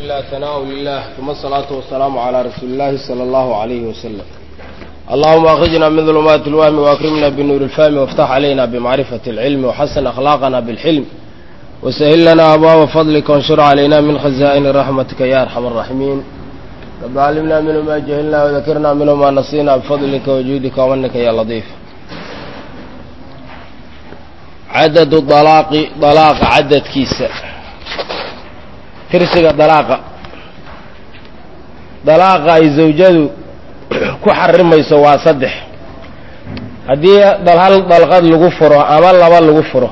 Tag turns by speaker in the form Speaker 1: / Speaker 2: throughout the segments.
Speaker 1: لله ثناء لله ثم الصلاة والسلام على رسول الله صلى الله عليه وسلم اللهم أخرجنا من ظلمات الوهم وأكرمنا بنور الفهم وافتح علينا بمعرفة العلم وحسن أخلاقنا بالحلم وسهل لنا أبواب فضلك وانشر علينا من خزائن رحمتك يا أرحم الراحمين رب علمنا منه ما جهلنا وذكرنا منه ما نسينا بفضلك وجودك ومنك يا لطيف عدد الطلاق طلاق عدد كيسة tirsiga dalaaqa dalaaqa ay zawjadu ku xarimayso waa saddex haddii hal dalqad lagu furo ama laba lagu furo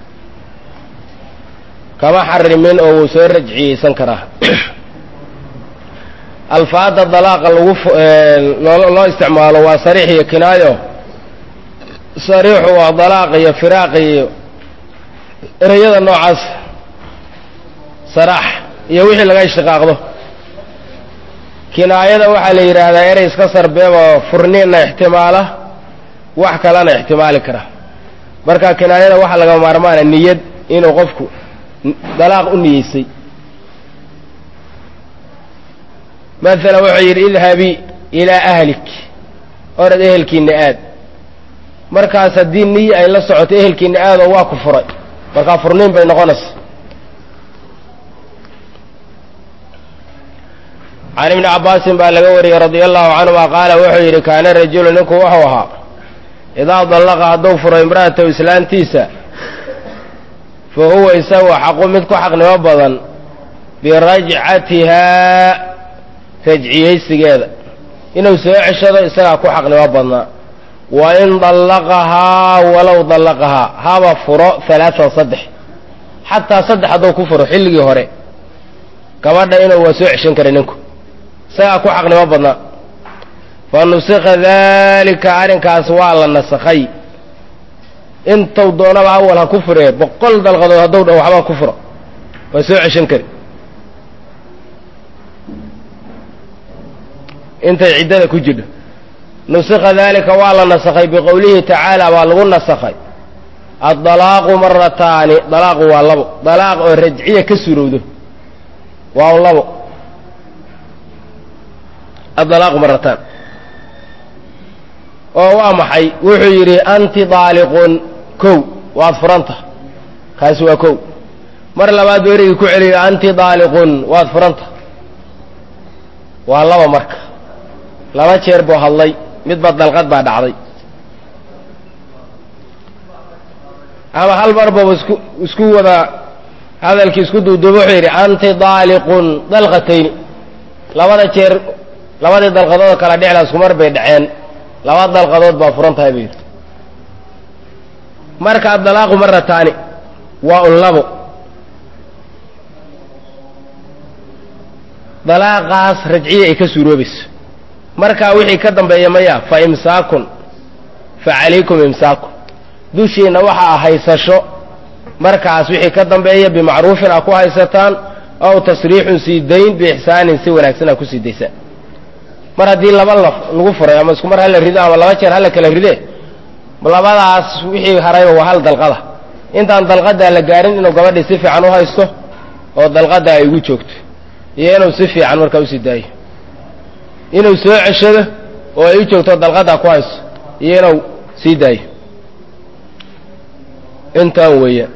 Speaker 1: kama xarimin oo wuu soo rajciyeysan karaa alfaada dalaaqa lagu loo isticmaalo waa sariix iyo kinaayo sariixu waa dalaaq iyo firaaq iyo ereyada noocaas saraax iyo wixii laga ishtiqaaqdo kinaayada waxaa la yidhaahdaa erey iska sarbeeboo furniinna ixtimaala wax kalena ixtimaali kara marka kinaayada waxaa laga maarmaana niyad inuu qofku dalaaq u niyeysay maala wuxuu yidhi idhabii ilaa ahlik orad ehelkiina aad markaas haddii niyi ay la socoto ehelkiina aadoo waa ku furay markaa furniin bay noqonaysa can ibni cabbaasin baa laga wariyey radia allahu canhuma qaala wuxuu yidhi kaana rajulu ninku wuxuu ahaa idaa dallaqa hadduu furo imra'atahu islaantiisa fa huwa isagu xaqu mid ku xaqnimo badan birajcatihaa rajciyeysigeeda inuu soo ceshado isagaa ku xaqnimo badnaa wa in dallaqahaa walow dallaqahaa haba furo halaatan saddex xataa saddex hadduu ku furo xilligii hore gabadha inuu waa soo ceshan kara ninku isagaa ku xaqnimo badnaa fa nusika daalika arrinkaas waa la nasakhay intuu doonaba awal ha ku furee boqol dalqadood hadduu dha waxbaa ku furo waa soo ceshan kari intay ciddada ku jidho nusika daalika waa la nasakhay biqowlihi tacaala waa lagu nasakhay addalaaqu marataani dalaaqu waa labo dalaaq oo rajciya ka surowdo waa labo adalaaqu marataan oo waa maxay wuxuu yidhi anti daaliqun kow waad furanta kaasi waa kow mar labaad buu erigii ku celiyo anti daaliqun waad furanta waa laba marka laba jeer buu hadlay midba dalqad baa dhacday ama hal mar baba isku isku wada hadalkii isku duuduuba wuxuu yidhi anti daaliqun dalqatayni labada jeer labadii dalqadood kala dhexla isku mar bay dhaceen laba dalqadood baa furan tahay buu yidhi marka adalaaqu marataani waa un labo dalaaqaas rajciya ay ka suuroobayso markaa wixii ka dambeeya maya fa imsaakun fa calaykum imsaakun dushiinna waxaa haysasho markaas wixii ka dambeeya bimacruufin aa ku haysataan ow tasriixun sii dayn biixsaanin si wanaagsan aa ku sii daysaan mar haddii laba laf lagu furay ama isku mar hala rido ama laba jeer hala kala ride labadaas wixii harayba waa hal dalqada intaan dalqadaa la gaarin inuu gabadhii si fiican u haysto oo dalqada ay ugu joogto iyo inuu si fiican markaa usii daayo inuu soo ceshado oo ay u joogto dalqadaa ku haysto iyo inuu sii daayo intaan weeyaan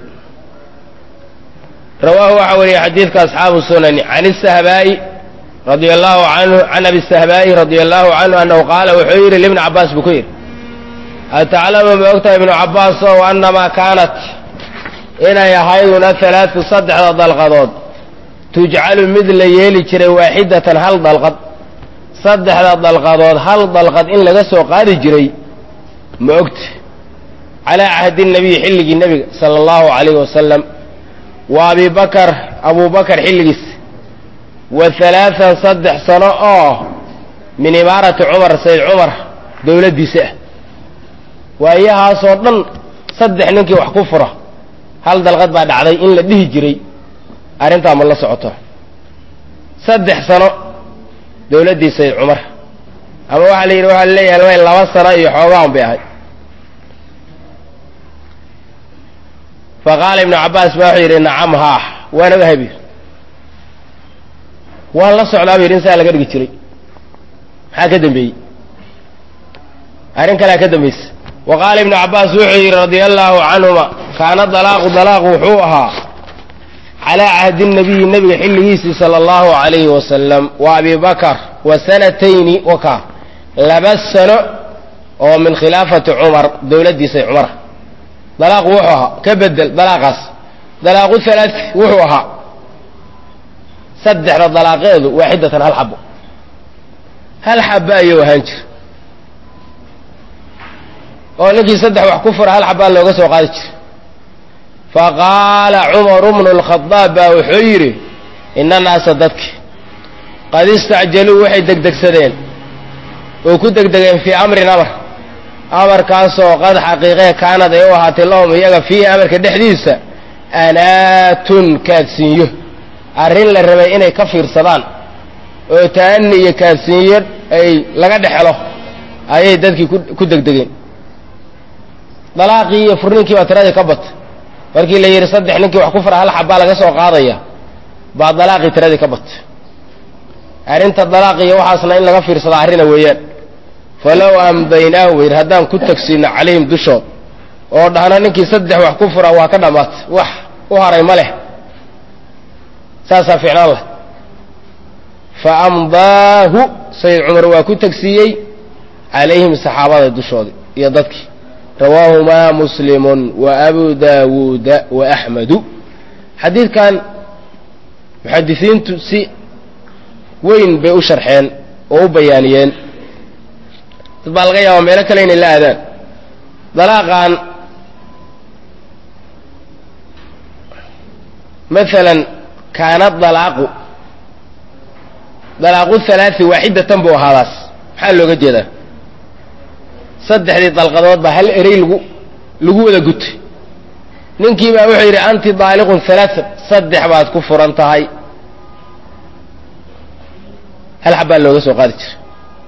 Speaker 1: rawaahu waxaa wariyey xadiidka asxaabu sunani can isahbaa'i radia allahu canhu can abi sahbaa'i radia allahu canhu annahu qaala wuxuu yidhi libni cabbaas buu ku yidhi ataclamu ma ogtahay ibnu cabbaas ow annamaa kaanat inay ahayduna halaatu saddexda dalqadood tujcalu mid la yeeli jiray waaxidatan hal dalqad saddexda dalqadood hal dalqad in laga soo qaadi jiray ma ogta calaa cahdi nabiyi xilligii nebiga sala allahu calayhi wasalam wa abi bakar abuu bakar xilligiis wa halaatan saddex sano oo min imaarati cumar sayd cumar dowladdiisa ah waayahaasoo dhan saddex ninkii wax ku fura hal dalqad baa dhacday in la dhihi jiray arrintaa ma la socoto saddex sano dowladdii sayd cumar ama waxaa la yidhi waxaa leeyahay laba sano iyo xoogaan bay ahay fa qaala ibnu cabbaas baa wuxuu yidhi nacam haah waana wahabi waan la socdaa bu yidhi in saa laga dhigi jiray maxaa ka dambeeyey arrin kalea ka dambaysa wa qaala ibnu cabbaas wuxuu yidhi radia allaahu canhuma kaana dalaaqu dalaaqu wuxuu ahaa calaa cahdi nabiyi nebiga xilligiisii sala allahu calayhi wasalam wa abi bakar wa sanatayni waka laba sano oo min khilaafati cumar dowladdiisay cumara dalaaqu wuxuu ahaa ka bedel dalaaqaas dalaaqu halaat wuxuu ahaa saddexda dalaaqeedu waaxidatan hal xabo hal xaba ayuu ahaan jira oo ninkii saddex wax ku fura hal xabaa looga soo qaadi jira faqaala cumaru bnu lkhadaab baa wuxuu yidhi ina naasa dadki qad istacjaluu waxay degdegsadeen oo ku degdegeen fii amrin amar amarkaasoo qad xaqiiqee kaanad ay u ahaatay lahum iyaga fiihi amarka dhexdiisa anaatun kaadsiinyo arrin la rabay inay ka fiirsadaan oo ta'ani iyo kaadsiinyo ay laga dhexelo ayay dadkii ku degdegeen dalaaqii iyo furninkii baa tiradii ka bata markii la yidhi saddex ninkii wax ku fara hal xabbaa laga soo qaadaya baa dalaaqii tiradii ka bata arrinta dalaaq iyo waxaasna in laga fiirsada arrina weeyaan falow amdaynaahu yidhi haddaan ku tagsiino calayhim dushood oo dhahno ninkii saddex wax ku fura waa ka dhammaatay wax u haray ma leh saasaa ficnaan lah fa amdaahu sayid cumar waa ku tagsiiyey calayhim saxaabada dushoodii iyo dadkii rawaahumaa muslimun wa abu daawuuda wa axmedu xadiidkan muxadisiintu si weyn bay u sharxeen oo u bayaaniyeen dad baa laga yaabaa meelo kale inay la aadaan dalaaqan maalan kaana dalaaqu dalaaqu halaai waaxidatan buu ahaadaas maxaa looga jeedaa saddexdii dalqadood baa hal erey lagu lagu wada gutay ninkii baa wuxuu yidhi anti daaliqun halaaan saddex baad ku furan tahay hal xabbaa looga soo qaadi jira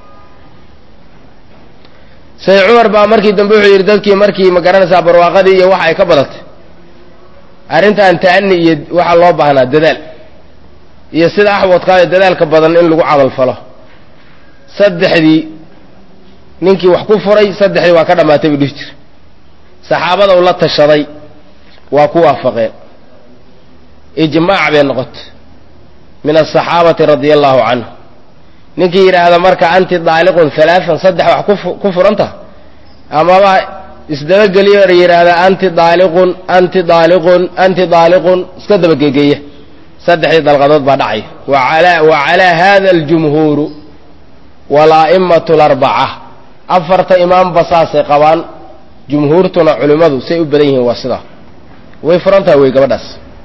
Speaker 1: sayid cumar baa markii dambe wuxuu yidhi dadkii markii ma garanaysaa barwaaqadii iyo waxa ay ka badatay arrintan ta'ani iyo waxaa loo baahnaa dadaal iyo sida axwadkaada dadaalka badan in lagu camal falo saddexdii ninkii wax ku furay saddexdii waa ka dhammaatay buu dhihi jira saxaabada u la tashaday waa ku waafaqeen ijmaac bay noqotay min asaxaabati radia allahu canhu ninkii yidhaahda marka anti daaliqun halaaan saddex wax ku furanta amaba isdabageliyo yidhaahda anti daaliqun anti daaliqun anti daaliqun iska dabagegeeya saddexdii dalqadood baa dhacay wa calaa hada aljumhuuru walaa'imatu larbaca afarta imaamba saasay qabaan jumhuurtuna culimmadu say u badan yihiin waa sidaa way furantaha wey gabadhaas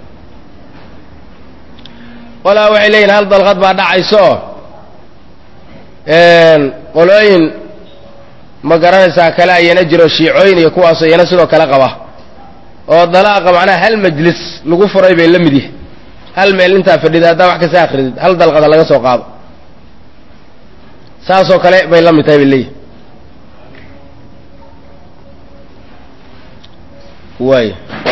Speaker 1: qolaa waxay leeyihin hal dalqad baa dhacayso qolooyin ma garanaysaa kale ayana jiro shiicooyin iyo kuwaasoo iyana sidoo kale qaba oo dalaaqa macnaha hal majlis lagu furay bay la mid yihi hal meel intaa fadhida haddaa wax kasta akridid hal dalqada laga soo qaado saasoo kale bay la mid tahay bay leeyihi waay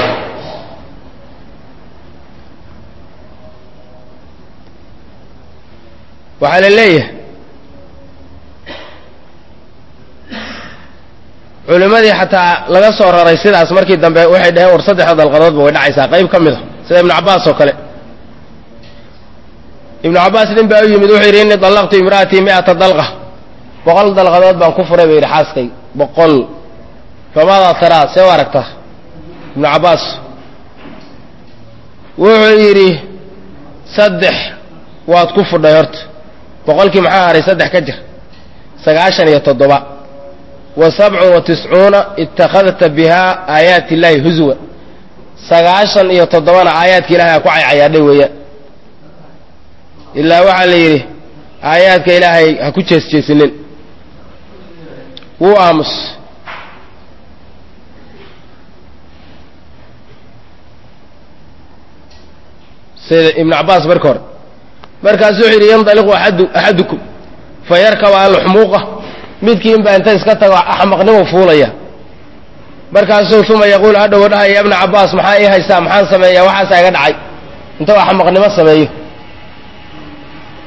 Speaker 1: waxaa la leeyahay culimmadii xataa laga soo raray sidaas markii dambe waxay dhaheen war saddexda dalqadoodba way dhacaysaa qayb ka mid a sida ibnu cabbaas oo kale ibnu cabbaas nin baa u yimid wuxuu yidhi innii dallaqtu imra'atii mi'ata dalqa boqol dalqadood baan ku furay ba yidhi xaaskay boqol famaadaa taraa see u aragtaa ibnu cabbaas wuxuu yidhi saddex waad ku fudhay horta boqolkii maxaa haray saddex ka jir sagaashan iyo toddoba wa sabcun wa tiscuuna ittakhadta bihaa aayaati illaahi huswa sagaashan iyo toddobana aayaadka ilahay aa ku caycayaadhay weeyaan ilaa waxaa la yidhi aayaadka ilaahay ha ku jeesjeesinin wuu aamus sida ibnu cabbaas marka hore markaasu wuxuu yidhi yandaliqu aadu axadukum fa yarkaba alxumuuqa midkii inbaa inta iska tago axmaqnimo fuulaya markaasuu uma yaquulu hadhow dhahaya ibna cabbaas maxaa ii haystaa maxaan sameeyaa waxaasaa iga dhacay inta axmaqnimo sameeyo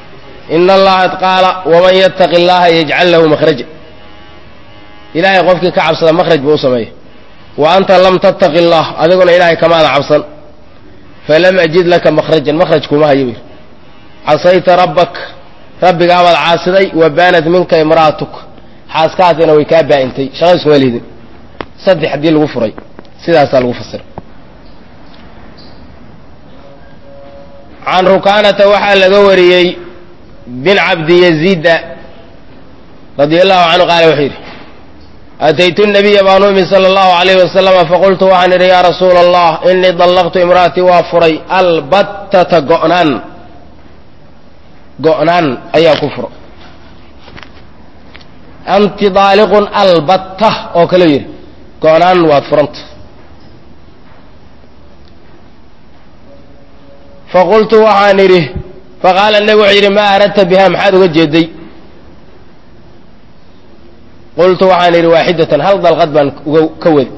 Speaker 1: ina allaha qaala waman yattaqi allaha yajcal lahu makhraja ilaahay qofkii ka cabsada makhraj buu u sameeya wa anta lam tattaqi allah adiguna ilaahay kamaada cabsan falam ajid laka makhrajan makhraj kuma hayo bir casayta rabbak rabbigaabaad caasiday wa baanat minka imra'atuk xaaskaasina way kaa baa'intay shaqayskuma liidin saddex haddii lagu furay sidaasaa lagu fasiray can rukaanata waxaa laga wariyey bin cabdi yaziida radia allahu canhu qaala wuxuu yidhi ataytu nabiya baan u imi sala allahu alayhi wasalama faqultu waxaan idhi yaa rasuula allah inii dallaqtu imra'atii waa furay albattata go'naan go'naan ayaa ku furo anti daaliqun albatta oo kale yidhi go'naan waad furanta faqultu waxaan idhi faqaala nebi wuxuu yidhi maa aradta biha maxaad uga jeeday qultu waxaan idhi waaxidatan hal dalqad baan uga ka wadi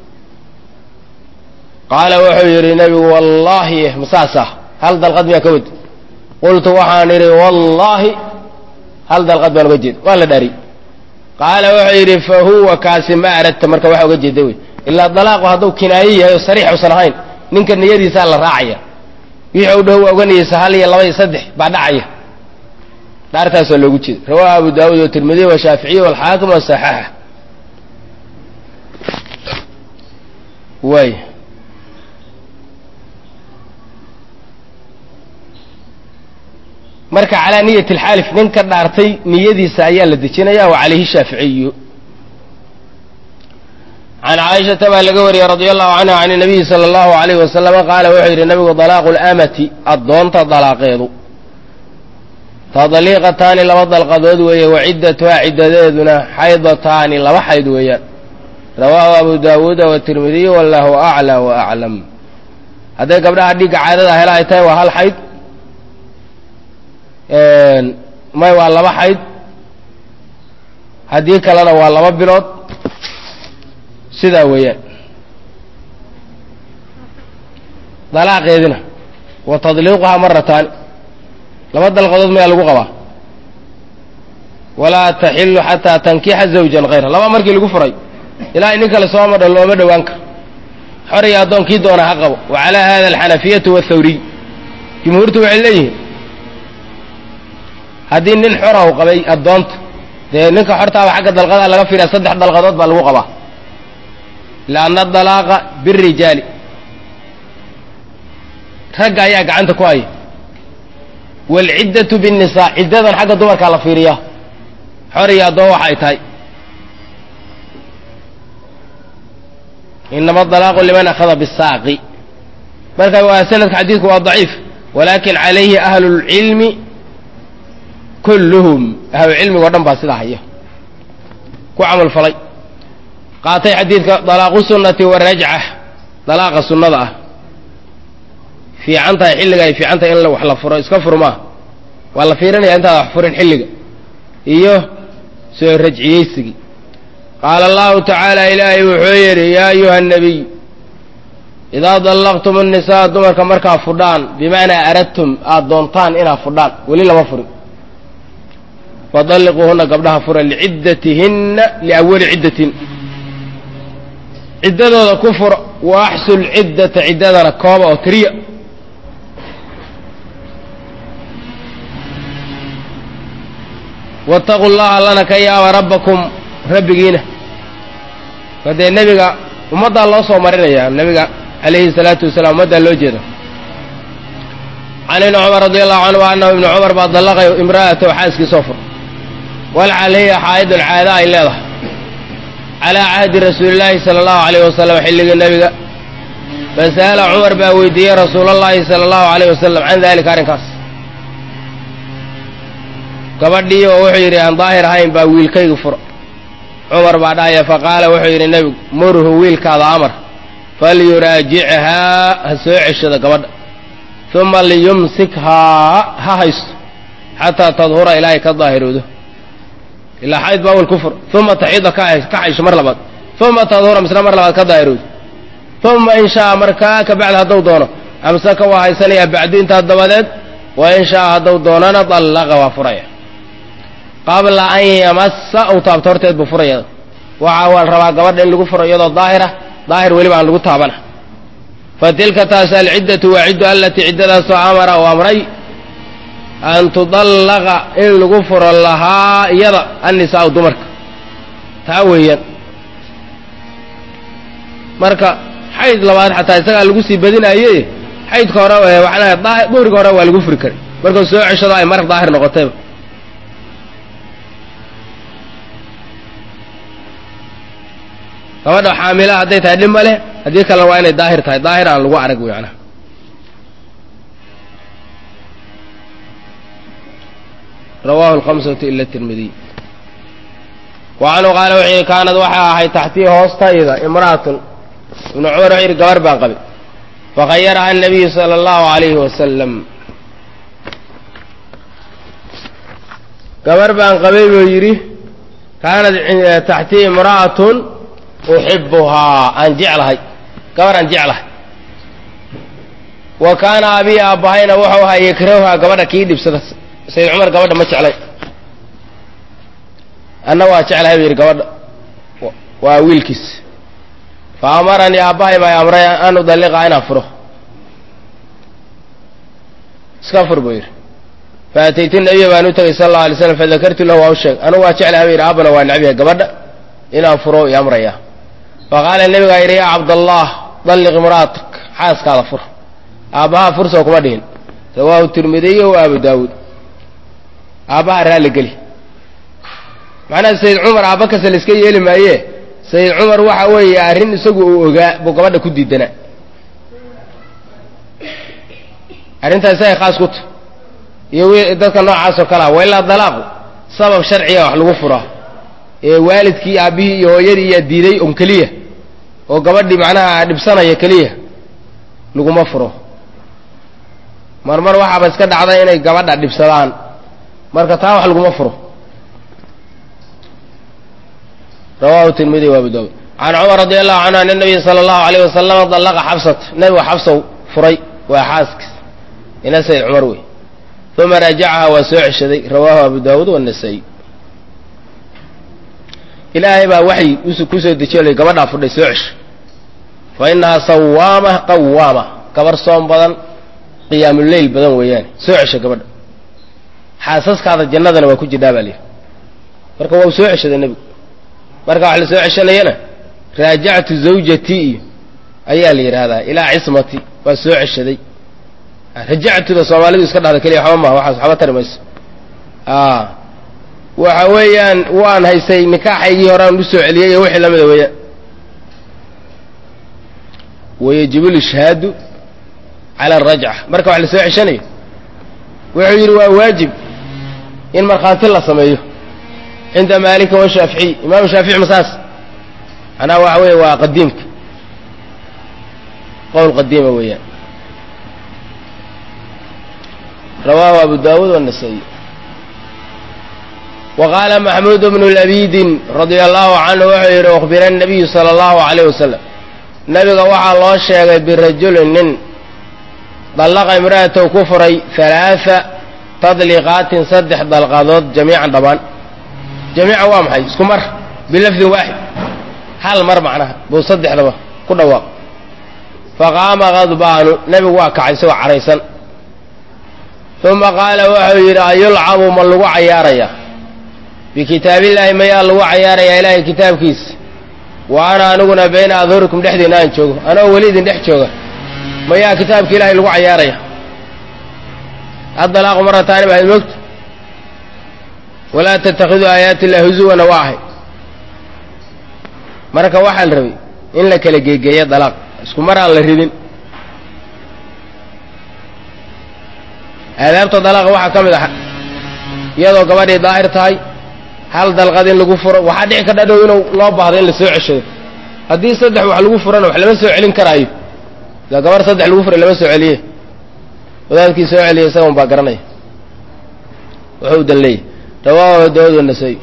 Speaker 1: qaala wuxuu yidhi nebigu wallaahi masaasah hal dalqad miyaa ka wadi qultu waxaan idhi wallaahi hal dalqad baan uga jeeda waa la dhaari qaala wuxuu yidhi fa huwa kaasi ma aradta marka waxa uga jeeda wey ilaa dalaaqu hadduu kinaayo yahay oo sariix usan ahayn ninka niyadiisaa la raacaya wixii u dhow waa uga niyeysa hal iyo laba iyo saddex baa dhacaya dhaartaasoo loogu jeeda rawahu abu daawuud watirmidiy washaaficiy walxaakim wasaxaxa waay marka calaa niyati alxaalif ninka dhaartay niyadiisa ayaa la dejinaya wa calayhi shaaficiyu can caaishata baa laga wariyey radia allahu canha can nabiyi sala allahu alayhi wasalama qaala wuxuu yidhi nabigu dalaaqu lamati addoonta dalaaqeedu tadliiqataani laba dalqadood weeye wa ciddatuhaa ciddadeeduna xaydataani laba xayd weeyaan rawaahu abu daawuuda watirmidiy wallahu aclaa wa aclam hadday gabdhaha dhigga caadada hela ay tahay waa hal xayd may waa laba xayd haddii kalena waa laba bilood sidaa weeyaan dalaaqeedina wa tadliiquhaa marataani laba dalqadood mayaa lagu qabaa walaa taxilu xataa tankixa zawjan hayra laba markii lagu furay ilaa nin kale soo madho looma dhowaan karo xor iyo addoonkii doona ha qabo wa calaa hada alxanafiyatu wathawriy jumhuurtu waxay leeyihiin haddii nin xora u qabay addoonta dee ninka xortaaba xagga dalqadaa laga fiiriya saddex dalqadood baa lagu qabaa lianna dalaaqa birijaali ragga ayaa gacanta ku haya waalciddatu binnisaa ciddadan xagga dumarkaa la fiiriyaa xor iyo addoon waxa ay tahay inama dalaaqu liman akhada bisaaqi marka waa sanadka xadiidku waa daciif walakin calayhi ahlu lcilmi kulluhum ahlucilmigo dhan baa sidaa haya ku camal falay qaatay xadiidka dalaaqu sunnati warajca dalaaqa sunnada ah fiican tahay xilliga ay fiican tahay in wax la furo iska furmaa waa la fiirinaya intaada wax furin xilliga iyo soo rajciyeysigii qaala allahu tacaala ilaahay wuxuu yidhi yaa ayuha nabiy idaa dallaqtum annisaa dumarka markaa fudhaan bimacnaa aradtum aada doontaan inaad fudhaan weli lama furin fadalliquuhuna gabdhaha fura liciddatihinna liawali ciddatin ciddadooda ku fura wa axsu lciddata ciddadana kooba oo tiriya waataquu llaha allana ka yaaba rabbakum rabbigiina kadee nebiga ummaddaa loo soo marinayaa nebiga calayhi salaatu wasalaam ummaddaa loo jeeda can ibni cumar radi allahu canhu annahu ibni cumar baa dallaqay imra'atahu xaaskiisoo fur walcal hiya xaa'idun caada ay leedahay calaa cahdi rasuulillaahi sala allahu alayh wasalam xilligii nebiga fasa'ala cumar baa weydiiyey rasuulallaahi sala allahu alayh wasalam can dalika arrinkaas gabadhii oo wuxuu yidhi aan daahir ahayn baa wiilkayga fura cumar baa dhahaya faqaala wuxuu yidhi nebigu murhu wiilkaada amar falyuraajichaa ha soo ceshado gabadha uma liyumsikhaa ha haysto xataa tadhura ilaahay ka daahiroodo ilaa xayd baa awal ku fur uma taxida ka xaysho mar labaad uma tadhura misna mar labaad ka daahiroodo uma in shaa markaa kabacdi hadduu doono amsaka waa haysanayaa bacdu intaa dabadeed wa in shaa hadduu doonana dallaqa waa furaya qabla an yamassa uu taabto horteed buu furaya waxa waa la rabaa gabadha in lagu furo iyadoo daahira daahir weliba aan lagu taabana fa tilka taas alciddatu waa ciddu allatii ciddadaasoo amara uu amray an tudallaqa in lagu furo lahaa iyada annisaau dumarka taa weeyaan marka xayd labaad xataa isagaa lagu sii badinaye xaydka hore waxaan duhriga hore waa lagu furi karay markuu soo ceshado ay maraq daahir noqotayba gabadha xaamila hadday tahay dhib ma leh haddii kalena waa inay daahir tahay daahir aan lagu arag wey macnaha rawahu alkhamsatu ila tirmidiy wa canhu qaala wuxuu yidhi kaanad waxay ahayd taxtii hoostayda imra'atun ibnu cumar wuxuu yidhi gabar baan qabay fakhayaraha anabiyu sala allahu alayhi wasalam gabar baan qabay buu yidhi kaanad taxtii imra'atun uxibuhaa aan jeclahay gabar aan jeclahay wa kaana abii aabbahayna wuxuu ahaa yakrahuhaa gabadha kii dhibsada sayid cumar gabadha ma jeclay anna waa jeclahay buu yidhi gabadha waa wiilkiis fa amaranii aabbahay baa amray an udalliqa inaan furo iska fur buu yidhi fa ataytu nabiya baan u tegay sala allau alay slam fadakartu lahu waa u sheeg anugu waa jeclahay buu yidhi aabbana waa necbiya gabadha inaan furo i amraya faqaala nebigaa yidhi yaa cabdallah dalliq imra'atak xaaskaada fur aabbaha fursoo kuma dhihin rawaahu tirmidiy wa abu daawuud aabbaha raalli geli macnaha sayid cumar aabba kasta la iska yeeli maaye sayid cumar waxa weeye arrin isagu uu ogaa buu gabadha ku diidanaa arrintaas isaga khaas ku ta iyo dadka noocaas oo kale ah wa ilaa dalaaqu sabab sharciga wax lagu furaa ee waalidkii aabbihii iyo hooyadii iyaa diiday un keliya oo gabadhii macnaha dhibsanaya keliya laguma furo marmar waxaaba iska dhacda inay gabadha dhibsadaan marka taa wax laguma furo rawahu tirmidi wa abu daawud can cumar radi allahu canhu an nabiy sala allahu alayh wasalama dallaqa xabsat nabigu xabsow furay waa xaaskiis ina sayid cumar wey uma raajacaha waa soo ceshaday rawahu abu daawuud wanasaa'i ilaahay baa waxay kusoo dejiyo gabadhaa fudhay soo cesho fa inahaa sawaama qawaama gabar soom badan qiyaamuleyl badan weeyaan soo cesho gabadha xaasaskaada jannadana waa ku jirdhaa baa lihi marka waa u soo ceshaday nebigu marka wax la soo ceshanayana raajactu zawjatii iyo ayaa la yidhaahdaa ilaa cismati waa soo ceshaday rajactuda soomaalidu iska dhahda keliya waxba maha waxaas waxba tari mayso waxa weeyaan waan haysay nikaaxaygii hore aan u soo celiyey iyo wixii lamida weeyaan wayajibu lishhaadu cala arajca marka wax la soo ceshanayo wuxuu yidhi waa waajib in markhaanti la sameeyo cinda maalika washaaficiy imaamu shaafici masaas macnaha waxa weeye waa qadiimka qowl qadiima weeyaan rawaahu abu daawuud wanasaa'i وqاala maxmuud bnu labidin radia allahu canhu wuxuu yidhi ukhbira الnabiyu salى اllahu عalayh wasalam nabiga waxaa loo sheegay birajulin nin dallaqa imra'atow ku furay halaaثa tadliqaatin saddex dalqadood jamiican dhammaan jamiican waa maxay isku mar bilafdin waaxid hal mar macnaha buu saddexdaba ku dhawaaq faqaama kadbaanu nebigu waa kacay isagoo caraysan uma qaala wuxuu yidhi ayulcabu ma lagu cayaaraya bikitaabillaahi mayaa lagu cayaarayaa ilaahay kitaabkiisa wa ana aniguna bayna adhurikum dhexdiina aan joogo anoo weli idin dhex jooga mayaa kitaabka ilaahay lagu cayaaraya addalaaqu marataani bahayd moogta walaa tattakhiduu aayaati illahi huzuwana waa ahay marka waxaa la rabay in la kala geegeeyo dalaaq isku mar aan la ridin aadaabta dalaaqa waxaa ka mid ah iyadoo gabadhii daahir tahay hal dalqad in lagu furo waxaa dhici kardha dhow inuu loo baahdo in la soo ceshado haddii saddex wax lagu furana wax lama soo celin karaayo ila gabar saddex lagu furay lama soo celiye wadaadkii soo celiya isaga un baa garanaya wuxuu dan leeyahy rawaahu daawud wanasaa'i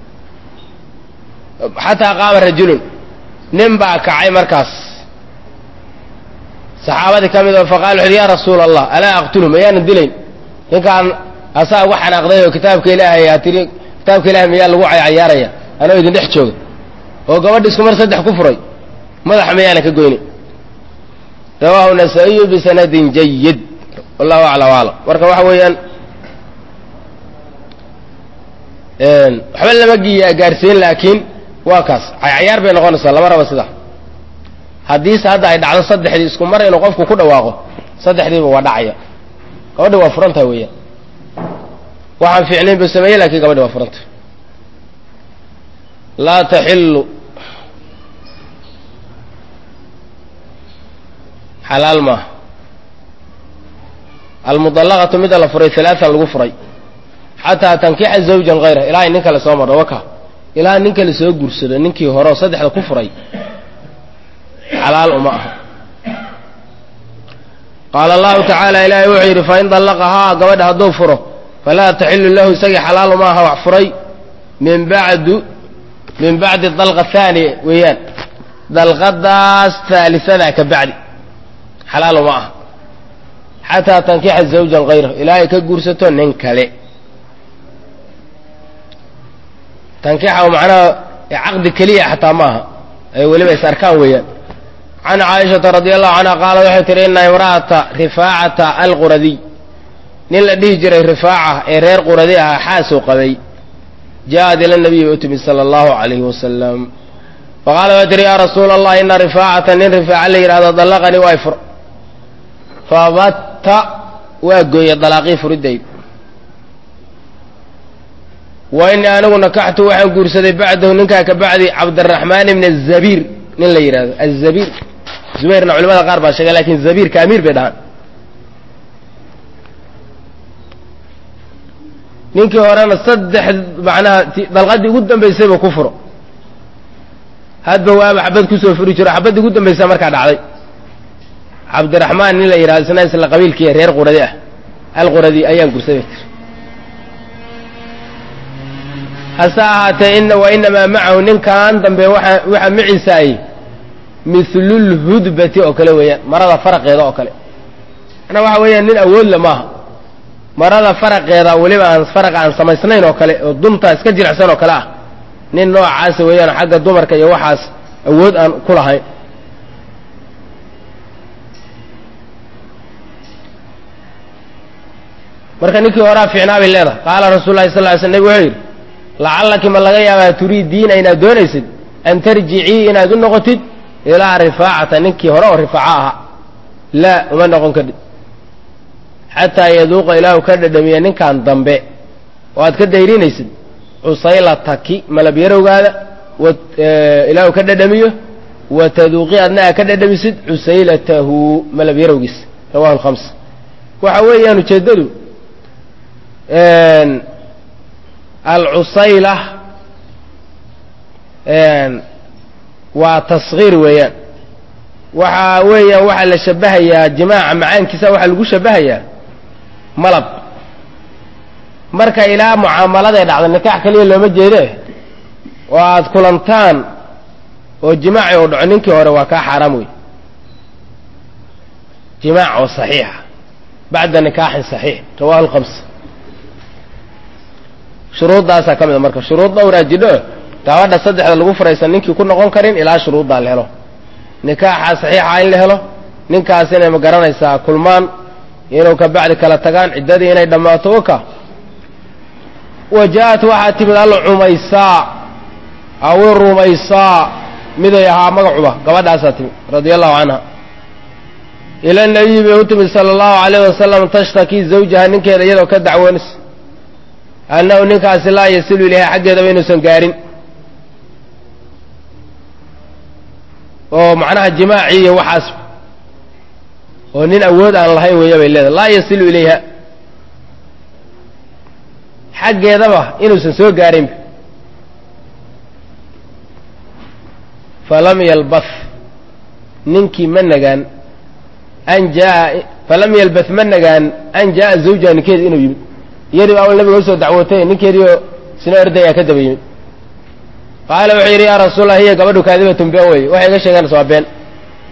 Speaker 1: xataa qaama rajulun nin baa kacay markaas saxaabadii ka mid oo faqala wuxu uhi ya rasuula allah alaa aqtulu mayaanan dilayn ninkaan asaa uga xanaaqday oo kitaabka ilaahay aa tiri kitaabka ilahay miyaa lagu cayaaraya anoo idin dhex jooga oo gabadha isku mar saddex ku furay madaxa miyaana ka goyni rawaahu nasaa-iyu bisanadin jayid wallahu aclam aclam marka waxa weeyaan waxba lama gaarsiin laakiin waa kaas cayaar bay noqonaysaa lama raba sidaa haddiise hadda ay dhacdo saddexdii isku mar inuu qofku ku dhawaaqo saddexdiiba waa dhacaya gabadhi waa furantaha weeyaan waxaan fiicnayn buu sameeyey lakiin gabadhi waa furanta laa taxilu xalaal maaha almudallaqatu mida la furay halaatan lagu furay xataa tankixa zawjan hayra ilaa ay nin kale soo marho waka ilaa nin kale soo guursado ninkii hore oo saddexda ku furay xalaal uma aha qaala allahu tacaala ilaahay wuxuu yidhi fain dallaqahaa gabadha hadduu furo falaa taxilu lahu isagii xalaal uma aha wax furay min bacdu min bacdi dalqa haaniya weeyaan dalqadaas haalisadaa ka bacdi xalaal uma aha xataa tankixa zawjan hayrahu ilaa ay ka guursato nin kale tankixa macnaha caqdi keliya xataa maaha ay weliba is arkaan weeyaan can caaishata radi allahu canha qaala waxay tihi ina imra'ata rifaacata alquradiy nin la dhihi jiray rifaaca ee reer quradi ahaa xaasuu qabay ja'ad ila nabiyi bay u timid sala allahu calayhi wasalam faqaala waxay tihi yaa rasuula allah ina rifaacata nin rifaaca la yidhahdo dallaqanii waa fur fabatta waa gooye dalaaqii furidayd wa inii anigu nakaxtu waxaan guursaday bacdahu ninkaa ka bacdi cabdiraxmaan ibn azabiir nin la yidhahdo azabiir zubayrna culimada qaar baa sheegay lakin zabiirka amiir bay dhahaan ninkii horena saddex macnaha dalqadii ugu dambaysayba ku furo hadba waaba xabad kusoo furi jiro xabaddii ugu dambaysa markaa dhacday cabdiraxmaan nin la yidhahdo isna isla qabiilkii reer quradi ah alquradi ayaan guursaday tir hase ahaatee ina wa inamaa macahu ninkan dambe waa waxaa maciisa ay mihlulhudbati oo kale weeyaan marada faraqeeda oo kale manaa waxa weeyaan nin awoodle maaha marada faraqeeda weliba aan faraqa aan samaysnayn oo kale oo dunta iska jilicsan oo kale ah nin noocaasa weeyaan xagga dumarka iyo waxaas awood aan ku lahayn marka ninkii horaa fiicnaa bay leedahay qaala rasuul lahi sal ly sl nabig wuxuu yidhi lacallaki ma laga yaabaa turiidiina inaad doonaysid an tarjicii inaad u noqotid ilaa rifaacata ninkii hore oo rifaaco ahaa laa uma noqon kadhib xataa yaduuqa ilaahu ka dhadhamiya ninkan dambe oo aad ka dayrinaysid cusaylataki malabyarowgaada ilaahu ka dhadhamiyo wa taduuqi adna aa ka dhadhamisid cusaylatahu malabyarowgiis rawahu lhams waxa weeyaan ujeeddadu alcusayla waa taskhiir weeyaan waxa weeyaan waxaa la shabahayaa jimaaca macaankiisa waxaa lagu shabahayaa malab marka ilaa mucaamaladay dhacda nikaax keliya looma jeede oo aad kulantaan oo jimaaci uu dhaco ninkii hore waa kaa xaaraam wey jimaac oo saxiixa bacda nikaaxin saxiix rawahu lkhams shuruuddaasaa ka mid a marka shuruud dhowraa jidho gabadha saddexda lagu furaysan ninkii ku noqon karin ilaa shuruuddaa la helo nikaaxa saxiixa in la helo ninkaas inay ma garanaysaa kulmaan inuu ka bacdi kala tagaan ciddadii inay dhammaato oka wa ja'at waxaa timid alcumaysaa awi rumaysaa miday ahaa magacuba gabadhaasaa timid radia allahu canha ila nabiyi bay u timid sala allahu alayh wasalam tashtakii zawjaha ninkeeda iyadoo ka dacwoonaysa annahu ninkaasi laa yasilu ilayha xaggeedaba inuusan gaarin oo macnaha jimaaci iyo waxaas oo nin awood aan lahayn weeya bay leedahay laa yasilu ilayha xaggeedaba inuusan soo gaarinba falam yalbath ninkii ma nagaan an jaa falam yalbath ma nagaan an jaa'a zawjaha ninkeedi inuu yimid iyadii baa nabiga usoo dacwootay ninkeediioo sina ordayaa ka daba yimid qaala wuxuu yidhi yaa rasuulallah hiya gabadhu kaadibatun been wey waxay iga sheeganaysa waa been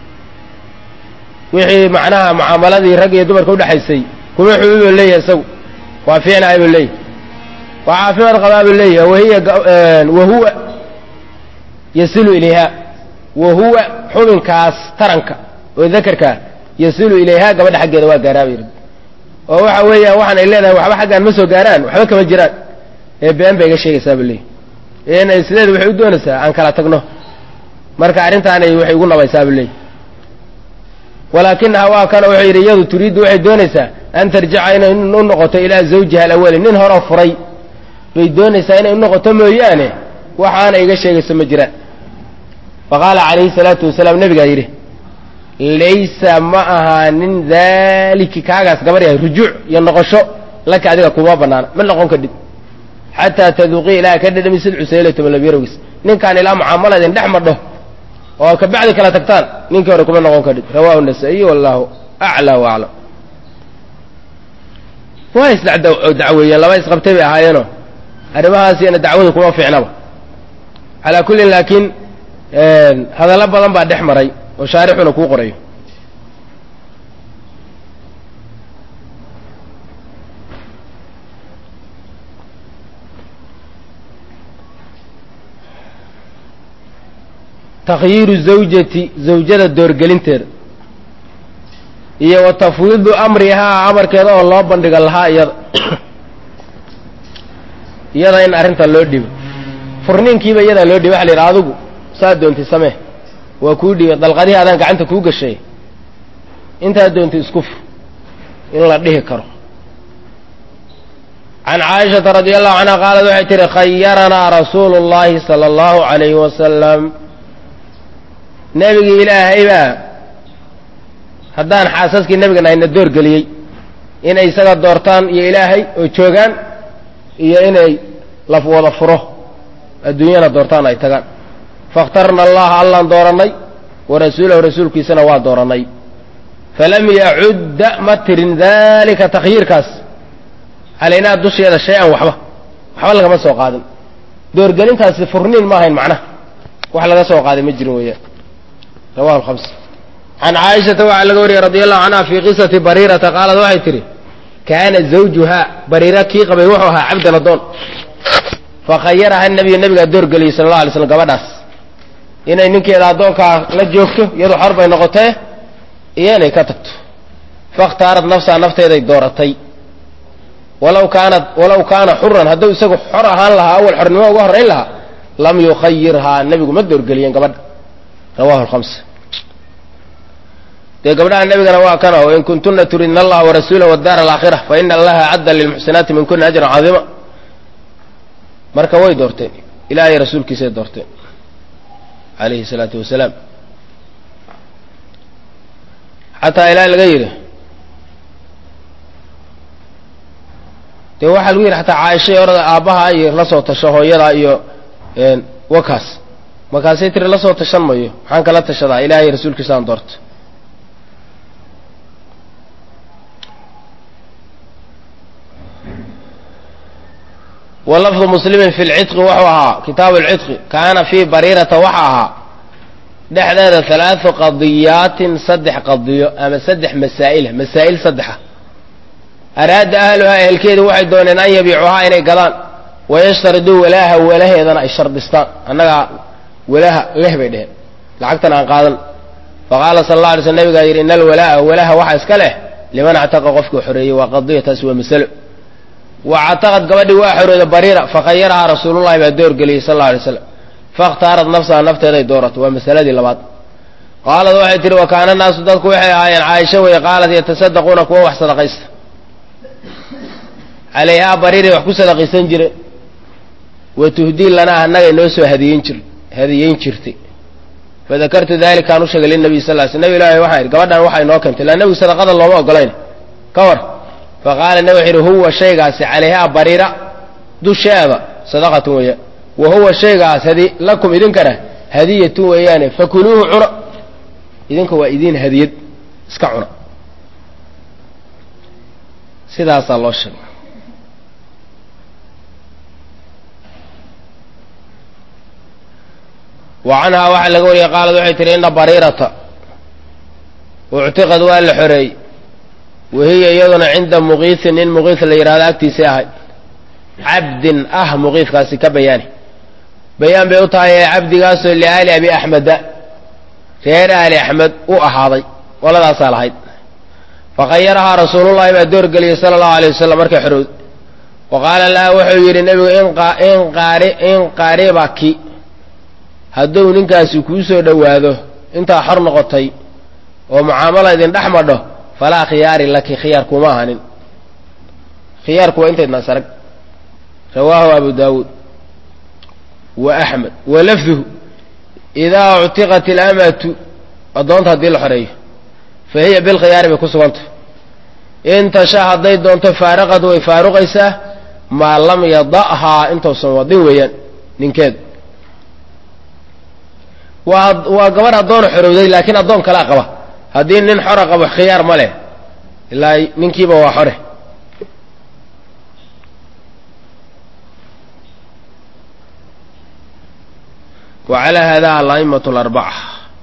Speaker 1: wixii macnaha mucaamaladii rag iyo dumarka udhexaysay kuma xuduudoo leeyahay isagu waa fiicnahay buu leeyahy waa caafimaad qabaa buu leeyahy wahiya wahuwa yasilu ilayha wahuwa xubinkaas taranka oo dakarkaa yasilu ilayha gabadha xaggeeda waa gaaraa bay oo waxa weeyaan waxaan ay leedahay waxba xaggaan ma soo gaaraan waxba kama jiraan ee been bay iga sheegaysaa buu leeyahy inay sideeda waxay u doonaysaa aan kala tagno marka arrintaanay waxay ugu nabaysaa buu leeyahy walaakinaha waa kana wuxuu yidhi iyadu turiiddu waxay doonaysaa an tarjica inay u noqoto ilaa zawjiha alawali nin horeo furay bay doonaysaa inay u noqoto mooyaane waxaana iga sheegayso ma jiraan faqaala calayhi salaatu wasalaam nebigaa yidhi laysa ma ahaanin daaliki kaagaas gabar yahay rujuuc iyo noqosho laka adiga kuma banaana ma noqon kadhib xataa taduuqii ilaa ka dhadhamisid cusaylata malabyarowgis ninkaan ilaa mucaamaladin dhex madho oo kabacdi kala tagtaan ninkii hore kuma noqon kadhib rawahu nasaa-iy wallahu aclaa wa aclam waa isdacweeyeen laba isqabtay bay ahaayeenoo arrimahaasina dacwadu kuma fiicnaba calaa kullin laakiin hadallo badan baa dhex maray oo shaarixuna kuu qorayo takhyiiru zawjati zawjada doorgelinteeda iyo wa tafwiidu amrihaa amarkeeda oo loo bandhiga lahaa iyada iyada in arrinta loo dhibo furniinkiiba iyadaa loo dhiba waxa la yidhi adigu saa doontay samee waa kuu dhibay dalqadihii adaan gacanta kuu gashay intaad doontay isku fur in la dhihi karo can caaishata radi allahu canha qaalad waxay tihi khayaranaa rasuulu اllahi sala allahu alayhi wasalam nebigii ilaahay baa haddaan xaasaskii nebigan ayna door geliyey inay isaga doortaan iyo ilaahay oo joogaan iyo inay laf wada furo adduunyana doortaan ay tagaan faاkhtarna allaha allaan doorannay wa rasuulahu rasuulkiisana waa doorannay falam yacudda ma tirin dalika takhyiirkaas calaynaa dusheeda shay-an waxba waxba lagama soo qaadin doorgelintaasi furniin ma ahayn macnaha wax laga soo qaaday ma jirin weeyaan rawahu alhams can caaishata waxaa laga wariyey radi allahu canha fii qisati bariirata qaalad waxay tidhi kaana zawjuhaa bariira kii qabay wuxuu ahaa cabdan adoon fakhayaraha nabiyu nabigaa doorgeliyey sala alla alay slam gabadhaas inay ninkeeda addoonkaa la joogto iyadu xor bay noqotee iyo inay ka tagto fakhtaarat nafsaha nafteeday dooratay walaw kaanat walaw kaana xuran hadduu isagu xor ahaan lahaa awal xornimo uga horrayn lahaa lam yukhayirhaa nebigu ma doorgeliyeen gabadha rawahu alhamsa dee gabdhaha nebigana waa kana o in kuntuna turidna allaha warasuulah wadaara alaakhira fa ina allaha cadda lilmuxsinaati min kuna ajran cadiima marka way doorteen ilaahay rasuulkiisay doorteen alayhi salaatu wasalaam xataa ilaahay laga yidhi dee waxaa lagu yidhi xataa caaishay orada aabbaha iyo la soo tasho hooyada iyo wakaas markaasay tiri la soo tashan mayo maxaan kala tashadaa ilaahay rasuulkiisaan doorta wa lafdu muslimin fi lcidqi wuxuu ahaa kitaabu lcidqi kaana fii bariirata waxa ahaa dhexdeeda halaadu qadiyaatin saddex qadiyo ama saddex masaa'ila masaa'il saddexa araada ahluhaa ehelkeedu waxay dooneen an yabiicuhaa inay gadaan wayashtariduu walaaha walaheedana ay shardistaan annagaa walaha leh bay dheheen lacagtan aan qaadan faqaala sala alla alay sl nabigaa yidhi ina alwalaa'a walaha waxa iska leh liman actaqa qofkii xoreeyey waa qadiya taasi waa masalo wa cataqad gabadhii waa xorooda bariira fakhayarahaa rasuulullahi baa doorgeliyey sal alla alay slam fakhtaarat nafsaha nafteeday doorato waa masaladii labaad qaalad waxay tihi wa kaana naasu dadku waxay ahaayeen caaisho wey qaalat yatasadaquuna kuwa wax sadaqaysta calayhaa bariiray wax ku sadaqaysan jire wa tuhdii lanaa annagay noo soo hadiyen jir hadiyeyn jirtay fadakartu dalikaan u sheegay linabiy sal l sl nabi ilahi waxaan idhi gabadhan waxay noo keentay ila nebigu sadaqada looma ogolayn ka war faqaala nabi wuxu yidhi huwa shaygaasi calayhaa bariira dusheeda sadaqatun weeya wa huwa shaygaas hadi lakum idinkana hadiyatun weeyaane fakuluuhu cuna idinka waa idiin hadiyad iska cuna sidaasaa loo sheegay wa canhaa waxaa laga wariyey qaalad waxay tihi ina bariirata uctiqad waa la xoreeyey wahiya iyaduna cinda muqiisin nin muqiis la yidhahdo agtiisii ahay cabdin ah muqiiskaasi ka bayaani bayaan bay u tahay ee cabdigaasoo liaali abi axmeda reer aali axmed u ahaaday qoladaasaa lahayd fakhayarahaa rasuulullahi baa doorgeliyey sala allahu alay wasalam markay xorowd wa qaala laha wuxuu yidhi nebigu in qaribaki hadduu ninkaasi kuu soo dhowaado intaa xor noqotay oo mucaamala idin dhex madho falaa khiyaari laki khiyaar kuma ahanin khiyaarku waa intaydnaan sarag rawaahu abu daawuud wa axmed wa lafduhu idaa uctiqat ilamatu addoonta haddii la xoreeyo fa hiya bilkhiyaari bay ku sugantah in tasha hadday doonto faaraqad way faaruqaysaa maa lam yada'haa intuusan wadin weeyaan ninkeedu waa waa gabadh addoona xorowday laakiin addoon kalaa qaba haddii nin xora qabo khiyaar ma leh ilaa ninkiiba waa xore wa calaa hada ala'immatu alarbaca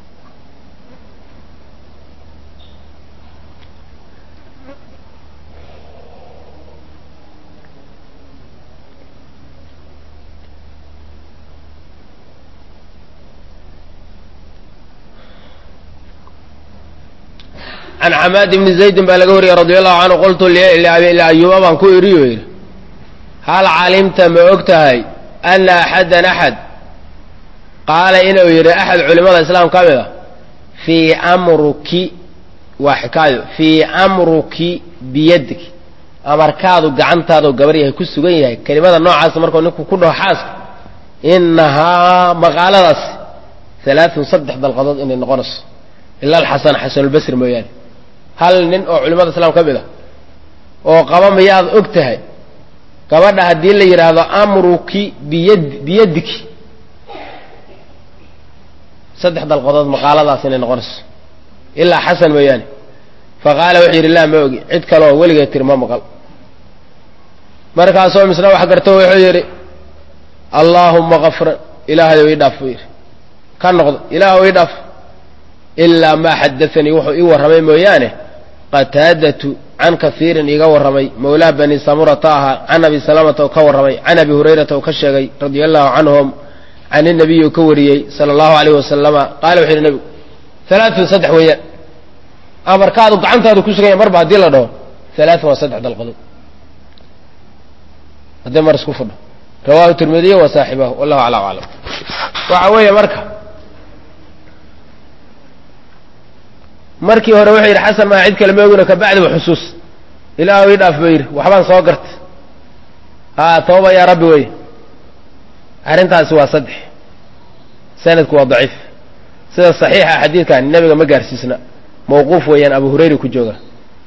Speaker 1: can xamaad ibni zaydin baa laga wariyey radi allahu canhu qultu liayuuba baan ku idhi oo yidhi hal calimta ma og tahay ana axadan axad qaala inuu yidhi axad culimada islaam ka mid a fii amruki waa xikaayo fii amruki biyadik amarkaadu gacantaadoo gabar yahay ku sugan yahay kelimada noocaasa markuu ninku ku dhaho xaaska inahaa maqaaladaas alaaun saddex dalqadood inay noqonayso ila alxasan xasanulbasri mooyaane hal nin oo culimada islaam ka mid ah oo qaba miyaad og tahay gabadha haddii la yidhaahdo amruki biyad biyadiki saddex dalqadood maqaaladaas inay noqonayso ilaa xasan mooyaane fa qaala wuxuu yidhi laa ma ogi cid kaleoo weligeed tiri ma maqal markaasoo misna wax garto wuxuu yidhi allaahumma kafran ilaahayow ii dhaaf buu yidhi ka noqdo ilaahw ii dhaaf ilaa maa xadaanii wuxuu ii warramay mooyaane qataadatu can kaiirin iiga warramay mawlaa bani samurata ahaa can abi salamata oo ka warramay can abi hurayrata oo ka sheegay radia allahu canhum can inabiyi oo ka wariyey sala allahu alayh wasalama qaala wuxu yidhi nebigu alaaun saddex weeyaan amarkaadu gacantaadu ku suganya marba haddii la dhaho alaaun waa saddex dalqadood haddii mar isku fudho rawahu tirmidiy wa saaxibahu wallahu aclam aclam waxa weeye marka markii hore wuxuu yidhi xasan maa cid kale maogino kabacdiba xusuus ilaahu ii dhaaf ba yidhi waxbaan soo garta haa tooba yaa rabbi wey arrintaasi waa saddex sanadku waa daciif sida saxiixa xadiidkan nebiga ma gaarsiisna mawquuf weeyaan abu hurayra ku jooga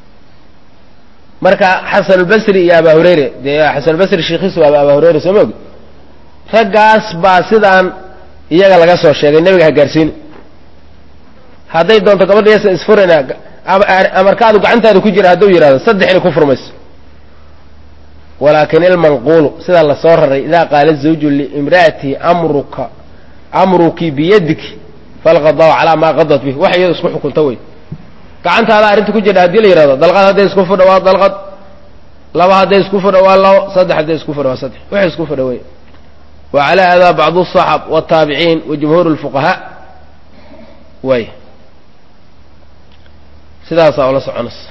Speaker 1: marka xasanulbasri iyo abaa hurayre dee xasanulbasri sheikhiisu waaba abaa hurayre soo maogi raggaas baa sidaan iyaga laga soo sheegay nebiga ha gaarsiini hadday doonto gabadha yasa isfurina amarkaadu gacantaada ku jira hadduu yidhahdo saddex inay ku furmayso walaakin ilmanquulu sidaa lasoo raray idaa qaala zawju liimra'ati amruka amruki biyadiki falqadaw calaa maa qadat bih wax iyado isku xukunta wey gacantaada arrinta ku jirha hadii la yidhahdo dalqad hadday isku fudha waa dalqad laba hadday isku fudha waa labo saddex hadday isku fudha waa saddex wax isku fudha wey wa calaa hada bacdu asaxab wataabiciin wa jumhuur lfuqahaa way sidaasaa ula soconaysa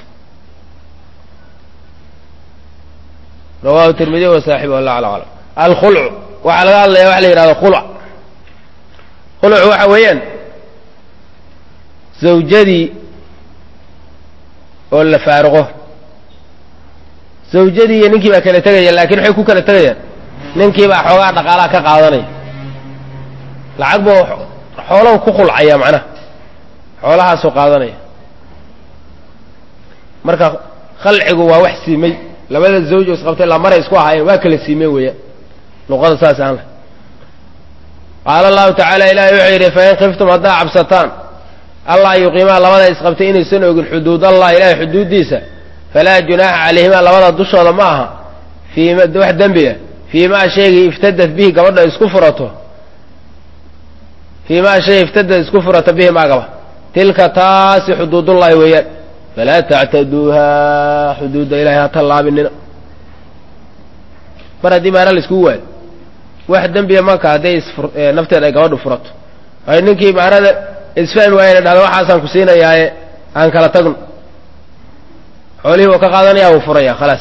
Speaker 1: rawahu tirmidiy wa saaxibu allah ala aclam alkhulcu waxaa laga hadlaya waxa la yidhahdo khulc khulcu waxa weeyaan zawjadii oo la faaruqo zawjadii iyo ninkii baa kala tegaya laakiin waxay ku kala tegayaan ninkii baa xoogaa dhaqaalaha ka qaadanaya lacag buu xoolow ku khulcaya macnaha xoolahaasuu qaadanaya marka khalcigu waa wax siimay labada zawj oo isqabtay lamaray isku ahaayeen waa kala siimeen weeyaan luqada saas aan leh qaala allahu tacaala ilahi wuxuu yidhi fain khiftum haddaa cabsataan allah yuqiimaa labada isqabtay inaysan ogin xuduud allah ilahay xuduuddiisa falaa junaaxa calayhimaa labada dushooda ma aha fiima wax dembi ah fii maa shaygii iftadat bihi gabadha isku furato fii maa shay iftadat isku furato bihi maagaba tilka taasi xuduudullahi weeyaan falaa tactaduuha xuduudda ilahay ha tallaabinina mar haddii maana la iskugu waayo wax dembiya marka hadday nafteeda ay gabadhu furato ay ninkii maanada isfahmi waayena dhahdo waxaasaan ku siinayaaye aan kala tagno xoolihii uu ka qaadanaya wuu furaya khalaas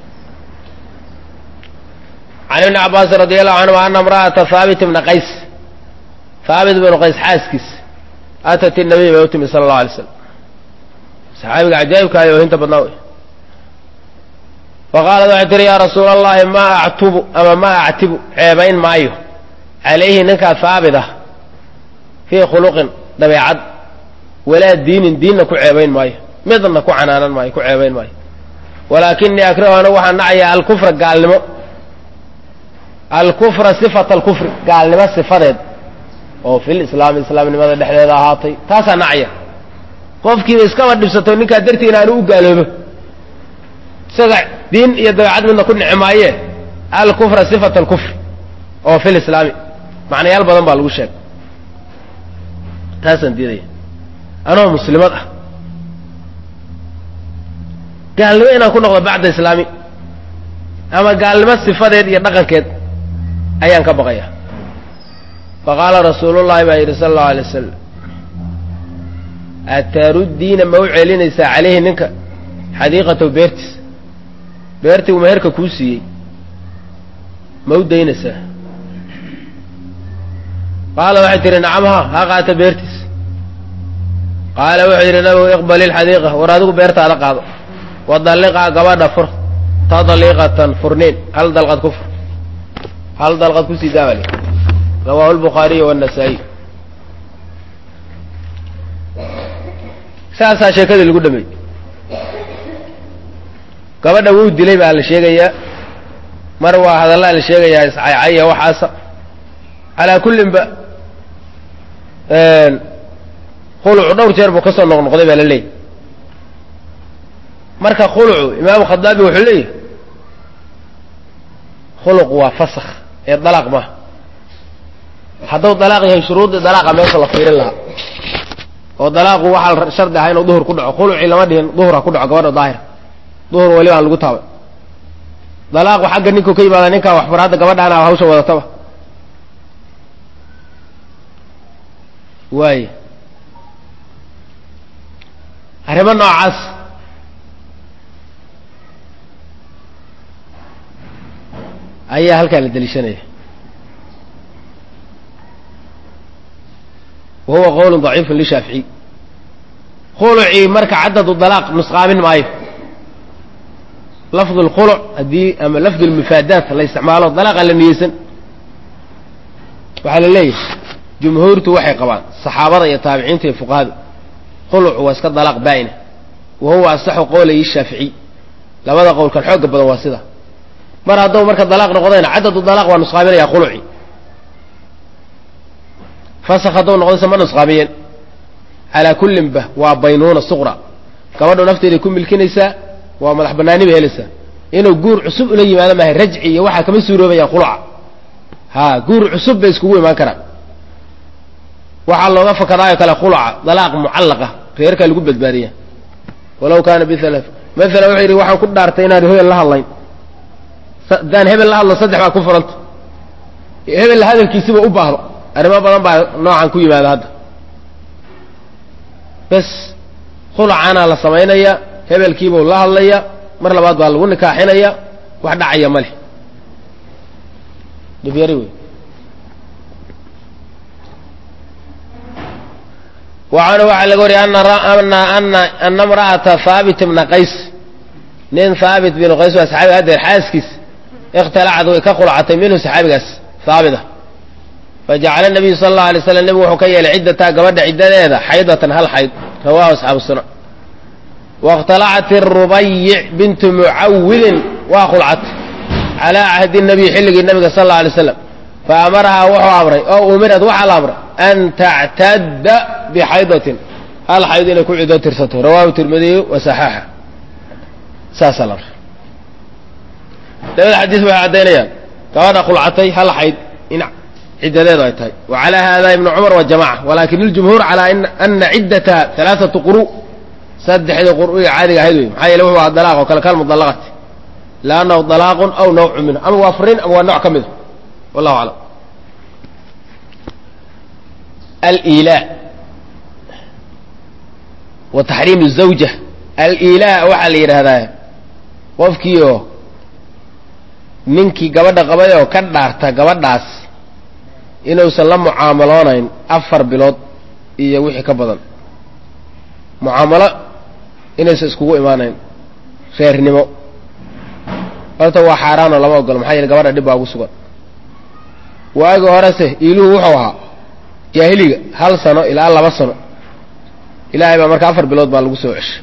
Speaker 1: can ibni cabaasin radi allahu canhu ana imra'ata haabit bna qays haabit bnu qays xaaskiis atat inabiy bay u timi sala allahu alay slam saxaabiga cajaa'ibkaayo oohinta badnaa wey faqaalat waxay tihi yaa rasuula allahi maa actubu ama maa actibu ceebayn maayo calayhi ninkaa haabit ah fii khuluqin dabeecad walaa diinin diinna ku ceebayn maayo midna ku canaanan maayo ku ceebayn maayo walaakinii akrahu anigu waxaan nacayaa alkufra gaalnimo alkufra sifata alkufri gaalnimo sifadeed oo fil islaami islaamnimada dhexdeeda ahaatay taasaa nacya qofkiiba iskaba dhibsato ninkaa dartii inaanu u gaaloobo isaga diin iyo dabeecad midna ku nici maaye alkufra sifata alkufri oo fil islaami macnayaal badan baa lagu sheegay taasaan diidaya anoo muslimad ah gaalnimo inaan ku noqdo bacda islaami ama gaalnimo sifadeed iyo dhaqankeed ayaan ka baqaya faqaala rasuulullahi baa yidhi sala allahu alay wasalam ataruddiina ma u celinaysaa calayhi ninka xadiiqatahu beertiis beertii uu meherka kuu siiyey ma u daynaysaa qaala waxay tihi nacam ha ha qaata beertiis qaala wuxuu yidhi nabigu iqbali ilxadiiqa war adigu beertaada qaado wadalliqaa gabadha fur tadliiqatan furniin hal dalqad ku fur hal dalqad ku sii daabali rawaahu lbukhaariy waannasaa'iy saasaa sheekadii lagu dhameeyey gabadha wuu dilay baa la sheegayaa mar waa hadallaa la sheegayaa iscaycaya waxaasa calaa kullin ba khulucu dhowr jeer buu ka soo noqnoqday baa la leeyahy marka khulucu imaamu khadaabi wuxuu leeyahy khuluqu waa fasakh ee dalaaq maaha hadduu dalaaq yahay shuruuddii dalaaqa meesha la fiirin lahaa oo dalaaqu waxaa shardi ahaa inuu duhur ku dhaco khulucii lama dhihin duhur ha ku dhaco gabadha daahira duhur weliba aan lagu taabay dalaaqu xagga ninkuu ka yimaada ninkaa waxbar hadda gabadhaana hawsha wadataba waay arrimo noocaas ayaa halkaa la deliishanaya wa huwa qowl ضaciifu lishaaficiy khulucii marka cadadu dalaaq nusqaamin maayo lafdu اlkhuluc haddii ama lafdu اlmufaadaat la isticmaalo dalaaqa la niyeysan waxaa la leeyahay jumhuurtu waxay qabaan saxaabada iyo taabiciinta iyo fuqahadu khuluc waa iska dalaaq baa'ina wa huwa asaxu qowlayi shaaficiy labada qowlkan xooga badan waa sida mar hadduu marka dalaaq noqdayna cadadu dalaaq waa nusqaaminaya khuluci fasak hadduu noqdaysa ma nusqaamiyeen calaa kullin ba waa baynuuna suqra gabadhu nafteeday ku milkinaysaa waa madax banaani bay helaysaa inuu guur cusub ula yimaado maahay rajci iyo waxaa kama suuroobayaan khuluca ha guur cusub bay iskugu imaan karaan waxaa looga fakadaayo kale khuluca dalaaq mucallaqa reerkaa lagu badbaadiya walaw kaana biala maala wuxuu yidhi waxaan ku dhaartay inaan hebel la hadlayn haddaan hebel la hadlo saddex baa ku furanta hebel hadalkiisiba u baahdo arrimo badan baa noocan ku yimaada hadda bes khulucaana la samaynaya hebelkiibuu la hadlaya mar labaad baa lagu nikaaxinaya wax dhacaya ma leh dhibyari wey wacanhu waxaa laga wariyay ana imra'ata haabit bna qays nin haabit binu qays waa saxaabiga hadeer xaaskiis ikhtalacad way ka khulcatay minhu saxaabigaas haabita fajacala nabiyu sala allau alay slam nebigu wuxuu ka yeelay ciddataa gabadha ciddadeeda xaydatan hal xayd rawahu asxaabu sunan wاkhtalacat irubayic bintu mucawidin waa khulcat calaa cahdi nabiy xilligii nabiga sal alla alay slam faamarahaa wuxuu amray oo umirad waxaa la amray an tactadda bixaydatin hal xayd inay ku cido tirsato rawahu tirmidiyu wa saxaaxa saasaa la amray labada xadiis waxay caddaynayaan gabadha khulcatay hal xayd in ciddadeedu ay tahay wa calaa hada ibnu cumar wa jamaca walakin iljumhuur calaa ana ciddataha alaaatu quru saddexdii qur'iga caadiga ahayd wey maxaa yeele wuxuu ahaa dalaaq oo kale kalmudallaqati liannahu dalaaqun aw nawcu minhu ama waa furiin ama waa nooc ka mida wallahu aclam alilaa wa taxriim zawja alilaa waxaa la yidhaahdaa qofkiioo ninkii gabadha qabay oo ka dhaarta gabadhaas inuusan la mucaamaloonayn afar bilood iyo wixii ka badan mucaamalo inaysan iskugu imaanayn reernimo horta waa xaaraanoo lama ogolo maxaa yeele gabadha dhib baa ugu sugan waagi horese iiluhu wuxuu ahaa jaahiliga hal sano ilaa laba sano ilaahay baa marka afar bilood baa lagu soo ceshay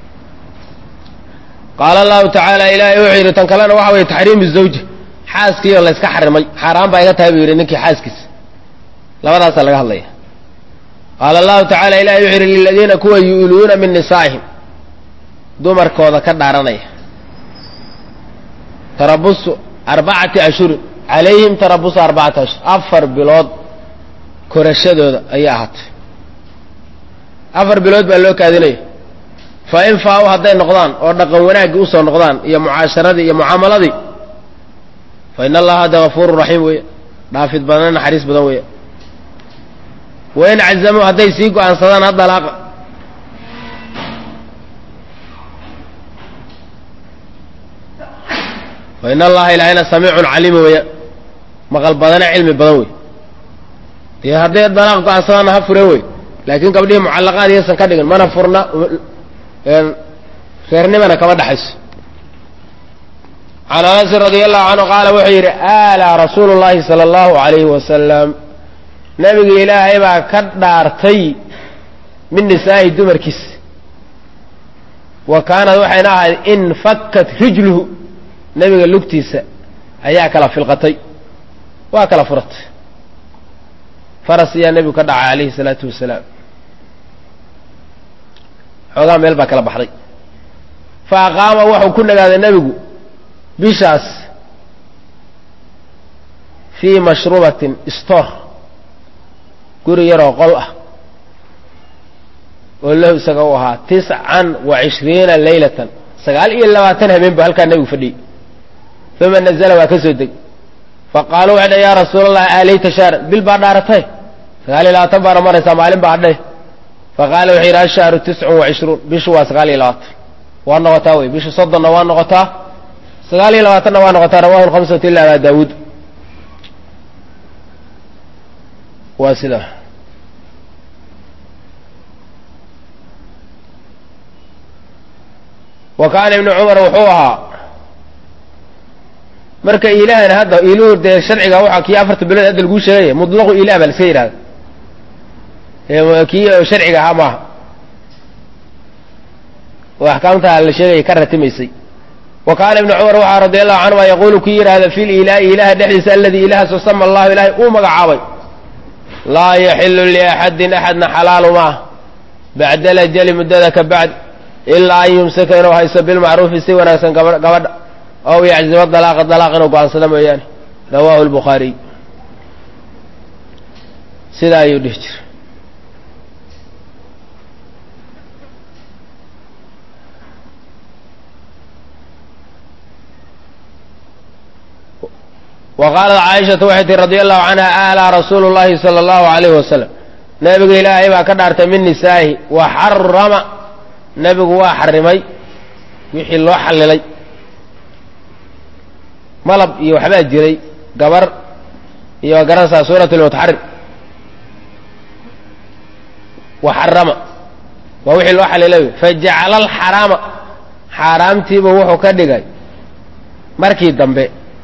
Speaker 1: qaala allahu tacaala ilaahay wuxuu yidhi tan kalena waxa weye taxriimu zawja xaaskiioo layska xarimay xaaraan baa iga tahay buu yidhi ninkii xaaskiisa labadaasaa laga hadlaya qaala allahu tacala ilahay wuxuu yidhi liladiina kuwa yu'luuna min nisaa'ihim dumarkooda ka dhaaranaya tarabusu arbacati ashhurin calayhim tarabusu arbacati ashhur afar bilood korashadooda ayay ahaatay afar bilood baa loo kaadinaya fa in faa-u hadday noqdaan oo dhaqan wanaaggii usoo noqdaan iyo mucaasharadii iyo mucaamaladii fa in allaha hadda gafuurun raxiim weeye dhaafid badan naxariis badan weeye wain cazamuu hadday sii go-aansadaan haddalaaqa fa in allaha ilaahayna samiicun caliima weeya maqal badane cilmi badan wey dee hadday dalaaq go-aansadaanna ha fureen wey laakiin gabdhihii mucallaqaad iyaysan ka dhigin mana furna reernimana kama dhexayso can anasin radi allahu canhu qaala wuxuu yidhi alaa rasuulu llahi sala allahu alayhi wasalam nabiga ilaahay baa ka dhaartay min nisaa'i dumarkiisa wa kaanad waxayna ahayd in fakkat rijluhu nebiga lugtiisa ayaa kala filqatay waa kala furatay faras ayaa nebigu ka dhacay calayhi salaatu wasalaam xoogaa meel baa kala baxday fa aqaama wuxuu ku nagaaday nebigu bishaas fii mashrubatin stor guri yaroo qol ah oo lahu isaga u ahaa tiscan wa cishriina leylatan sagaal iyo labaatan habeen bu halkaa nebigu fadhiyey uma nazla waa ka soo deg faqaaluu waxay dha yaa rasuula allahi aaleyta shahran bil baa dhaaratay sagaal iyo labaatan baana maraysaa maalin baa adhay faqaala wuxuu yidhi ashahru tiscun wa cishruun bishu waa sagaal iyo labaatan waa noqotaa wey bishu soddonna waa noqotaa sagaal iyo labaatanna waa noqotaa rawahu lhamsatu ila abaa daawuud waa sidaa wa kaana ibnu cumar wuxuu ahaa marka ilaahana hadda iluhu dee sharciga waxa kii afarta bilood hadda laguu sheegaya mutlaqu ilah baa la iska yidhahda kii sharciga ahaa maaha oo axkaamta la sheegaya ka ratimaysay wa kaana ibnu cumar waxaa radi allahu canhuma yaquulu kii yidhahda fi lilahi ilaha dhexdiisa aladii ilahaasoo sama allahu ilahay uu magacaabay laa yaxilu liaxadin axadna xalaalu maah bacda alajali muddada ka bacd ilaa an yumsaka inuu hayso bilmacruufi si wanaagsan gabadha ow yaczima dalaaqa dalaaq inuu go-aansado mooyaane rawaahu lbukhaariy sidaa ayuu dhihi jira wa qaalat caaishatu waxay tihi radi allahu canha alaa rasuulu llahi sala allahu alayhi wasalam nebiga ilaahay baa ka dhaartay min nisaa'ihi wa xarama nebigu waa xarimay wixii loo xallilay malab iyo waxbaa jiray gabar iyo garanaysaa suurat lmutaxarim wa xarama waa wixii loo xallilay fajacala alxaraama xaaraamtiiba wuxuu ka dhigay markii dambe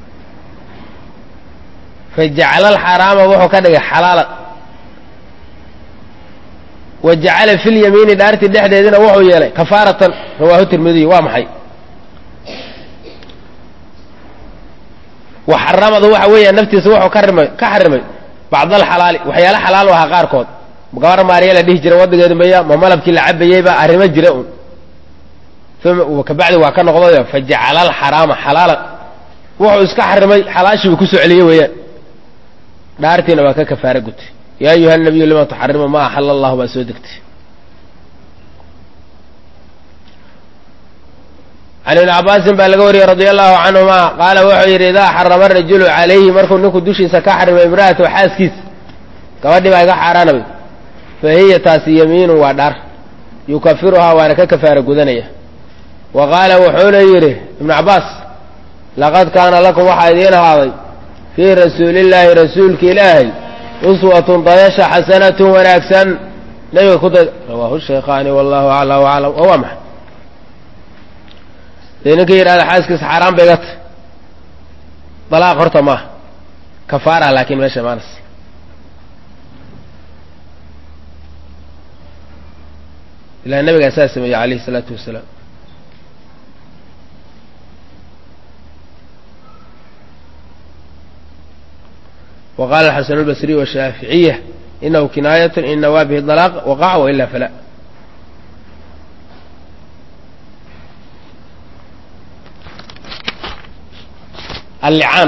Speaker 1: fajacala alxaraama wuxuu ka dhigay xalaalan wa jacala fi lyamiini dhaartii dhexdeedina wuxuu yeelay kafaaratan rawaahu tirmidiy waa maxay wa xaramadu waxa weeya naftiisa wuxuu ka rimay ka xarimay bacd alxalaali waxyaala xalaal u ahaa qaarkood gabar maariya la dhihi jiray waddigeedu maya ma malabkii la cabayeyba arrimo jira un uma kabacdi waa ka noqdayo fajacala alxaraama xalaalan wuxuu iska xarimay xalaashiibu kusoo celiyey weeyaan dhaartiina waa ka kafaara gutay yaa ayuha nabiyu lima tuxarimu ma axala allahu baa soo degtay can ibni cabaasin baa laga wariyey radia allahu canhuma qaala wuxuu yidhi idaa xarama rajulu calayhi markuu ninku dushiisa ka xarimay imra'atahu xaaskiisa gabadhii baa iga xaaraanabay fa hiya taasi yamiinun waa dhaar yukafiruhaa waana ka kafaara gudanaya wa qaala wuxuuna yidhi ibnu cabbaas laqad kaana lakum waxaa idiin ahaaday fii rasuulillaahi rasuulka ilaahay uswatun dayasha xasanatun wanaagsan nabiga ku day rawaahu shaykhaani wallahu acla waclam oo waa maxay dee ninka yidhahda xaaskiisa xaaraan bay iga tahy dalaaq horta maaha kafaara laakiin meesha maanas ilaa nabigaa saa sameeyey alayhi isalaatu wasalaam wa qaala alxasan albasriy washaaficiya inahu kinaayat in nawaa bihi dalaaq waqaca wailaa fala allicaan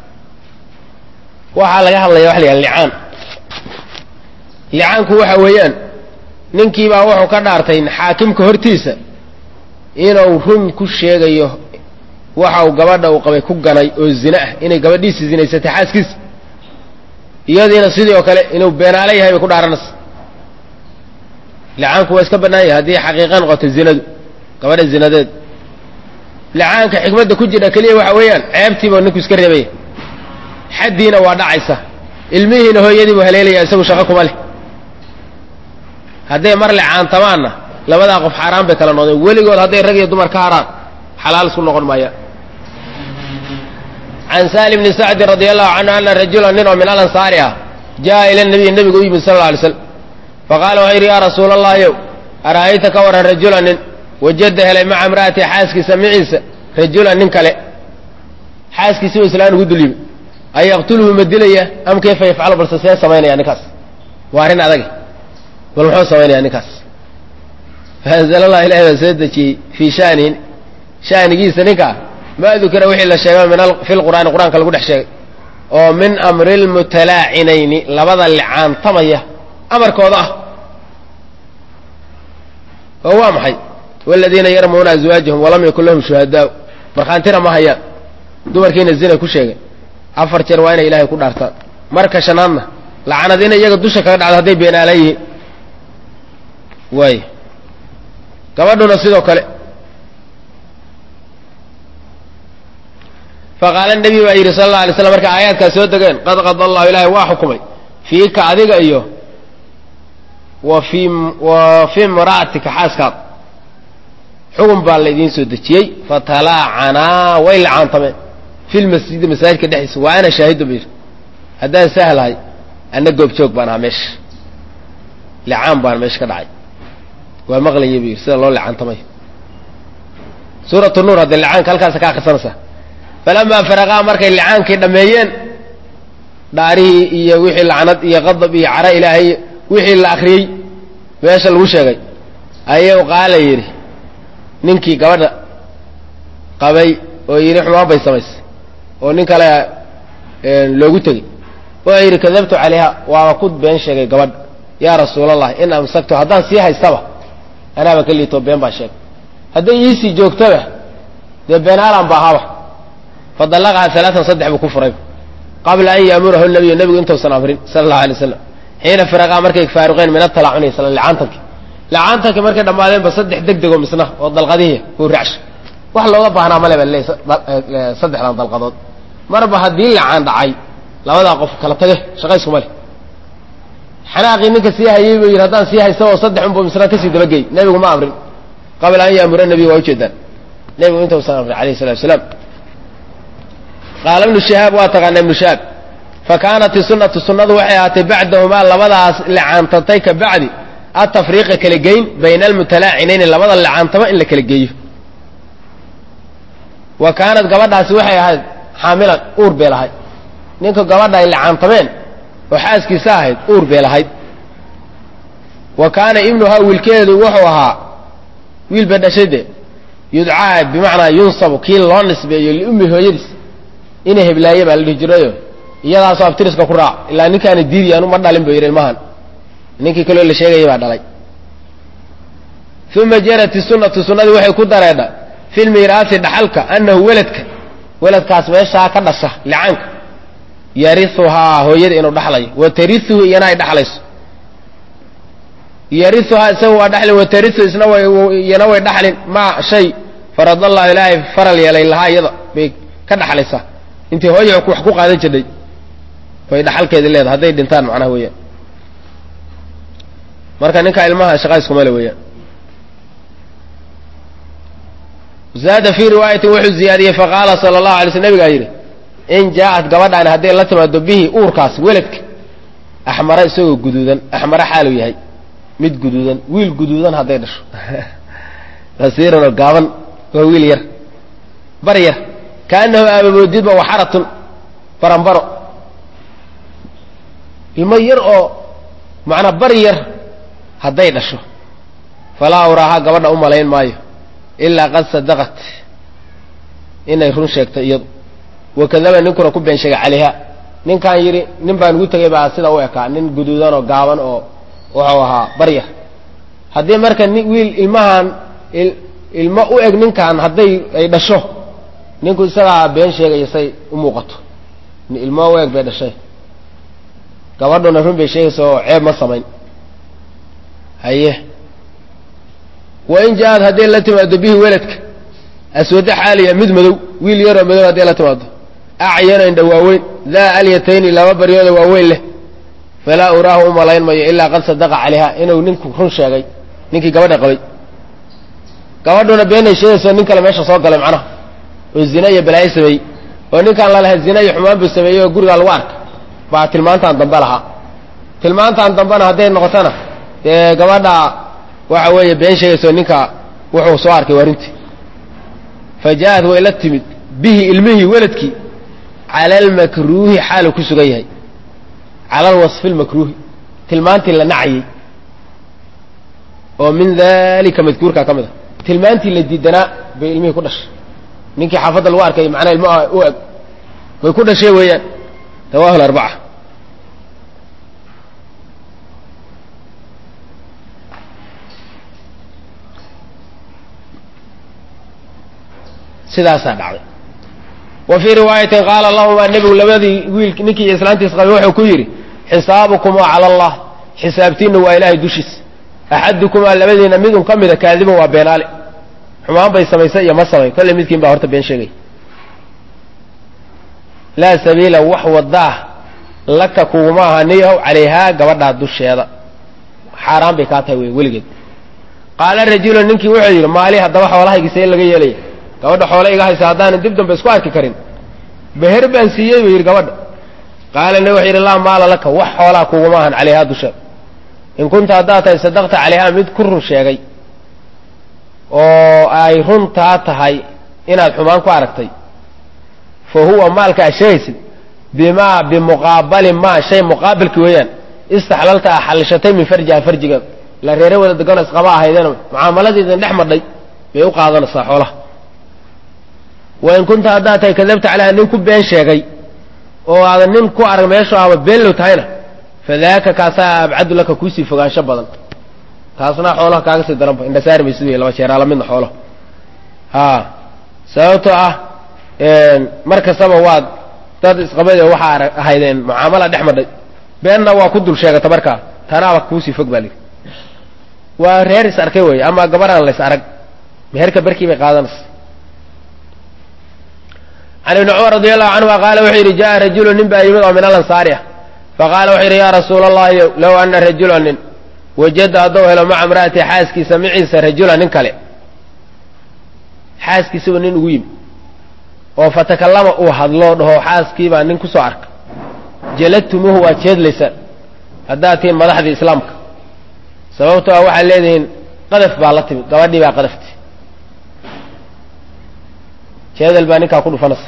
Speaker 1: waxaa laga hadlaya waxa la yidhaha licaan licaanku waxa weeyaan ninkiibaa wuxuu ka dhaartay xaakimka hortiisa inuu run ku sheegayo waxa uu gabadha uu qabay ku ganay oo zine ah inay gabadhiisi zinaysatay xaaskiisa iyadiina sidii oo kale inuu beenaale yahay bay ku dhaaranaysa licaanku waa iska bannaan yahay haddii xaqiiqa noqoto zinadu gabadha zinadeed licaanka xikmadda ku jira keliya waxa weeyaan ceebtiiba ninku iska reebaya xaddiina waa dhacaysa ilmihiina hooyadii buu haleelaya isagu shaqo kuma leh hadday mar licaantamaanna labadaa qof xaaraan bay kala noqdeen weligood hadday rag iyo dumar ka haraan xalaal isku noqon maayaan can saali bni sacdin radi allahu canhu ana rajula nin oo min alansaari ah jaa ila nabiy nebiga u yimid sal alla alay slam faqaala wuxuu yidhi yaa rasuula allahiyow ara'ayta ka waran rajula nin wajada helay maca imra'ati xaaskiisa maciisa rajulan nin kale xaaskiisi u islaan ugu dul yimi an yaqtuluhu ma dilaya am kayfa yafcalu balse see samaynaya ninkaas waa arrin adag bal muxuu samaynaya ninkaas faanzala allah ilahi baa soo dejiyey fii shanihin shanigiisa ninkaa maa dukira wixii la sheegay min fi lqur'aani qur'aanka lagu dhex sheegay oo min amri lmutalaacinayni labada licaantamaya amarkooda ah oo waa maxay waladiina yarmuuna azwaajahum walam yakun lahum shuhadaau markhaantina ma hayaan dumarkiina zina ku sheegay afar jeer waa inay ilaahay ku dhaartaan marka shanaadna lacanad inay iyaga dusha kaga dhacdo hadday beenaalan yihiin waay gabadhuna sidoo kale faqaala nebi baa yidhi sala alla alay slam marka aayaadkaas soo degeen qad qada allahu ilaahay waa xukumay fiika adiga iyo wa fii wa fii imra'atika xaaskaad xugun baa laydiin soo dejiyey fatalaacanaa way lacaantameen fi lmasjidi masaajidka dhexdiisa waa ana shaahidu bu yidhi haddaan sahlahay anna goobjoog baan ahaa meesha licaan baan meesha ka dhacay waa maqlaya bu yidhi sida loo licaantamay suuratu nuur haddee licaanka halkaasa ka akrisanaysaa falamaa faraqaa markay licaankii dhammeeyeen dhaarihii iyo wixii lacnad iyo qadab iyo cara ilaahay wixii la akriyey meesha lagu sheegay ayuu qaala yidhi ninkii gabadha qabay oo yidhi xumaan bay samaysay oo nin kale loogu tegey wuxuu yidhi kadabtu calayha waaba ku been sheegay gabadha yaa rasuulallah in amsaktu haddaan sii haystaba anaaba ka liitoo been baa sheegay hadday iisii joogtaba dee beenaalan ba ahaaba fadallaqaha alaaan saddex buu ku furay qabla an yaamurahu nabiyu nebigu intuusan amrin sala allahu alay waslam xiina firaqaa markay faaruqeen min atalacuni isla licaantanki licaantanki markay dhammaadeenba saddex deg dego misna oo dalqadihii kuu raacsha wax looga baahnaa male ba le saddexdan dalqadood marba haddii licaan dhacay labadaa qof kala tage shaqayskuma leh xanaaqii ninka sii hayey buu yidhi haddaan sii haysta oo saddex unbu misna kasii dabagey nebigu ma amrin qabla an yaamura nabiy waa ujeedaan nebigu intuusan amrin alayh salatu wasalaam qaala ibnu shihaab waa taqaana ibnu shihaab fa kaanat isunatu sunnadu waxay ahaatay bacdahumaa labadaas licaantatay ka bacdi atafriiqa kala geyn bayna almutalaacinayni labada licaantaba in la kala geeyo wa kaanat gabadhaasi waxay ahayd xaamilan uur bay lahayd ninka gabadha ay licaantameen oo xaaskiisa ahayd uur bay lahayd wa kaana ibnuhaa wiilkeedu wuxuu ahaa wiil ba dhashayde yudcaa bimacnaa yunsabu kii loo nisbeeyo liummi hooyadiis ina heblaaye baa la dhihi jirayo iyadaasoo abtiriska ku raac ilaa ninkaana diidi anu ma dhalin bu yidhi ilmahan ninkii kaloo la sheegaya baa dhalay uma jarat isunatu sunnadii waxay ku dareedha fi lmiiraasi dhaxalka annahu weladka weladkaas meeshaa ka dhasha licaanka yariuhaa hooyada inuu dhaxlayo wa tariuhu iyana ay dhaxlayso yariuhaa isaga waa dhaxlin wa tariu isna iyana way dhaxlin ma shay faradallahu ilaahay faral yeelay lahaa iyada bay ka dhaxlaysaa intii hooya wax ku qaadan jirnay bay dhaxalkeedi leedahay hadday dhintaan macnaha weeyaan marka ninka ilmaha shaqa iskuma le weeyaan zaada fii riwaayatin wuxuu ziyaadiyey faqaala sala allahu alay sl nabigaa yidhi in jaa-at gabadhaani hadday la timaado bihi uurkaas weladka axmara isagoo guduudan axmara xaaluu yahay mid guduudan wiil guduudan hadday dhasho qasiiran oo gaaban waa wiil yar bar yar kaanahu aabamoodidba waxaratun baranbaro ilmo yar oo macnaa bar yar hadday dhasho falaa uraaha gabadha u malayn maayo ilaa qad sadaqat inay run sheegtay iyadu wakadaba ninkuna ku been sheegay calayha ninkaan yidhi nin baan ugu tegay baa sida u ekaa nin guduudan oo gaaban oo wuxuu ahaa baryar haddii marka ni wiil ilmahan ilmo u eg ninkan hadday ay dhasho ninku isagaa been sheegaya say u muuqato ilmo u eg bay dhashay gabadhuna run bay sheegaysa oo ceeb ma samayn haye wain jaa-ad hadday la timaado bihi weladka aswado xaaliya mid madow wiil yaroo madow hadday la timaado acyano indha waaweyn daa alyatayni laba baryooda waaweyn leh falaa uraahu u malayn mayo ilaa qad sadaqa calayha inuu ninku run sheegay ninkii gabadha qabay gabadhuna beenay sheegayso nin kale meesha soo galay macnaha oo zina iyo balaayo sameeyey oo ninkaan lalahay zina iyo xumaan buu sameeyey oo gurigaa lagu arka baa tilmaantaan dambe lahaa tilmaantaan dambena hadday noqotona dee gabadha waxa weeye been sheegayso ninka wuxuu soo arkay warintii fa jaa-ad way la timid bihi ilmihii weladkii cala almakruuhi xaalu ku sugan yahay cala alwasfi lmakruuhi tilmaantii la nacayey oo min dalika madkuurka ka mid a tilmaantii la diidanaa bay ilmihii ku dhashay ninkii xaafadda lagu arkay macnaa ilmaha u eg bay ku dhashay weeyaan rawahu larbaca sidaasaa dhacday wa fii riwaayatin qaala lahumaa nebigu labadii wiil ninkii iyo islaantiis qabay wuxuu ku yidhi xisaabukumaa cala allah xisaabtiinna waa ilaahay dushiis axadukumaa labadiina midun ka mida kaadiban waa beenaale xumaan bay samaysay iyo ma samayn kolley midkiin baa horta been sheegay laa sabiila wax wadaah laka kuguma aha niyahow calayhaa gabadhaa dusheeda xaaraan bay kaa tahay wey weligeed qaala rajulu ninkii wuxuu yidhi maali haddaba xoolahaygiisee laga yeelaya gabadha xoole iga haysa haddaanan dib dambe isku arki karin beher baan siiyey buu yidhi gabadha qaala nabi wuxuu yidhi laa maala laka wax xoolaa kuguma ahan calayhaa dusheeda in kunta haddaad tahay sadaqta calayhaa mid ku run sheegay oo ay runtaa tahay inaad xumaan ku aragtay fa huwa maalka aad sheegaysid bimaa bimuqaabali maa shay muqaabilki weeyaan istaxlalta a xallishatay min farjiha farjiga la reere wada degano isqaba ahaydeen mucaamaladeedan dhex madhay bay u qaadanaysaa xoolaha wain kunta haddaad tahay kadabta calayha nin ku been sheegay oo aadan nin ku arag meeshu aba beenlow tahayna fadaaka kaasaa abcadu laka kuusii fogaansho badan taasna xoolaha kaaga sii daranba indhasaari maysid wey laba jeeraa lamidna xoolaha ha sababtoo ah mar kastaba waad dad isqabade waxaa arag ahaydeen mucaamala dhex madhay beenna waa ku dul sheegata markaa tanaaba kuusii fog baa lii waa reer is arkay wey ama gabaraan lays arag meherka barkii bay qaadanaysa can ibni cumar radi allahu canhuma qaala wuxuu yidhi jaa rajulu nin baa yimid oo min alansaari ah faqaala wuxuu yidhi yaa rasuula allahi low ana rajula nin wajada hadduu helo maca imra'ati xaaskiisa maciisa rajula nin kale xaaskiisaba nin ugu yimi oo fatakallama uu hadlo dhaho xaaskiibaa nin kusoo arka jaladtumuuhu waad jeedlaysaan haddaad tihiin madaxdii islaamka sababtoo ah waxaad leedihiin qadaf baa la timid gabadhii baa qadafti jeedal baa ninkaa ku dhufanaysa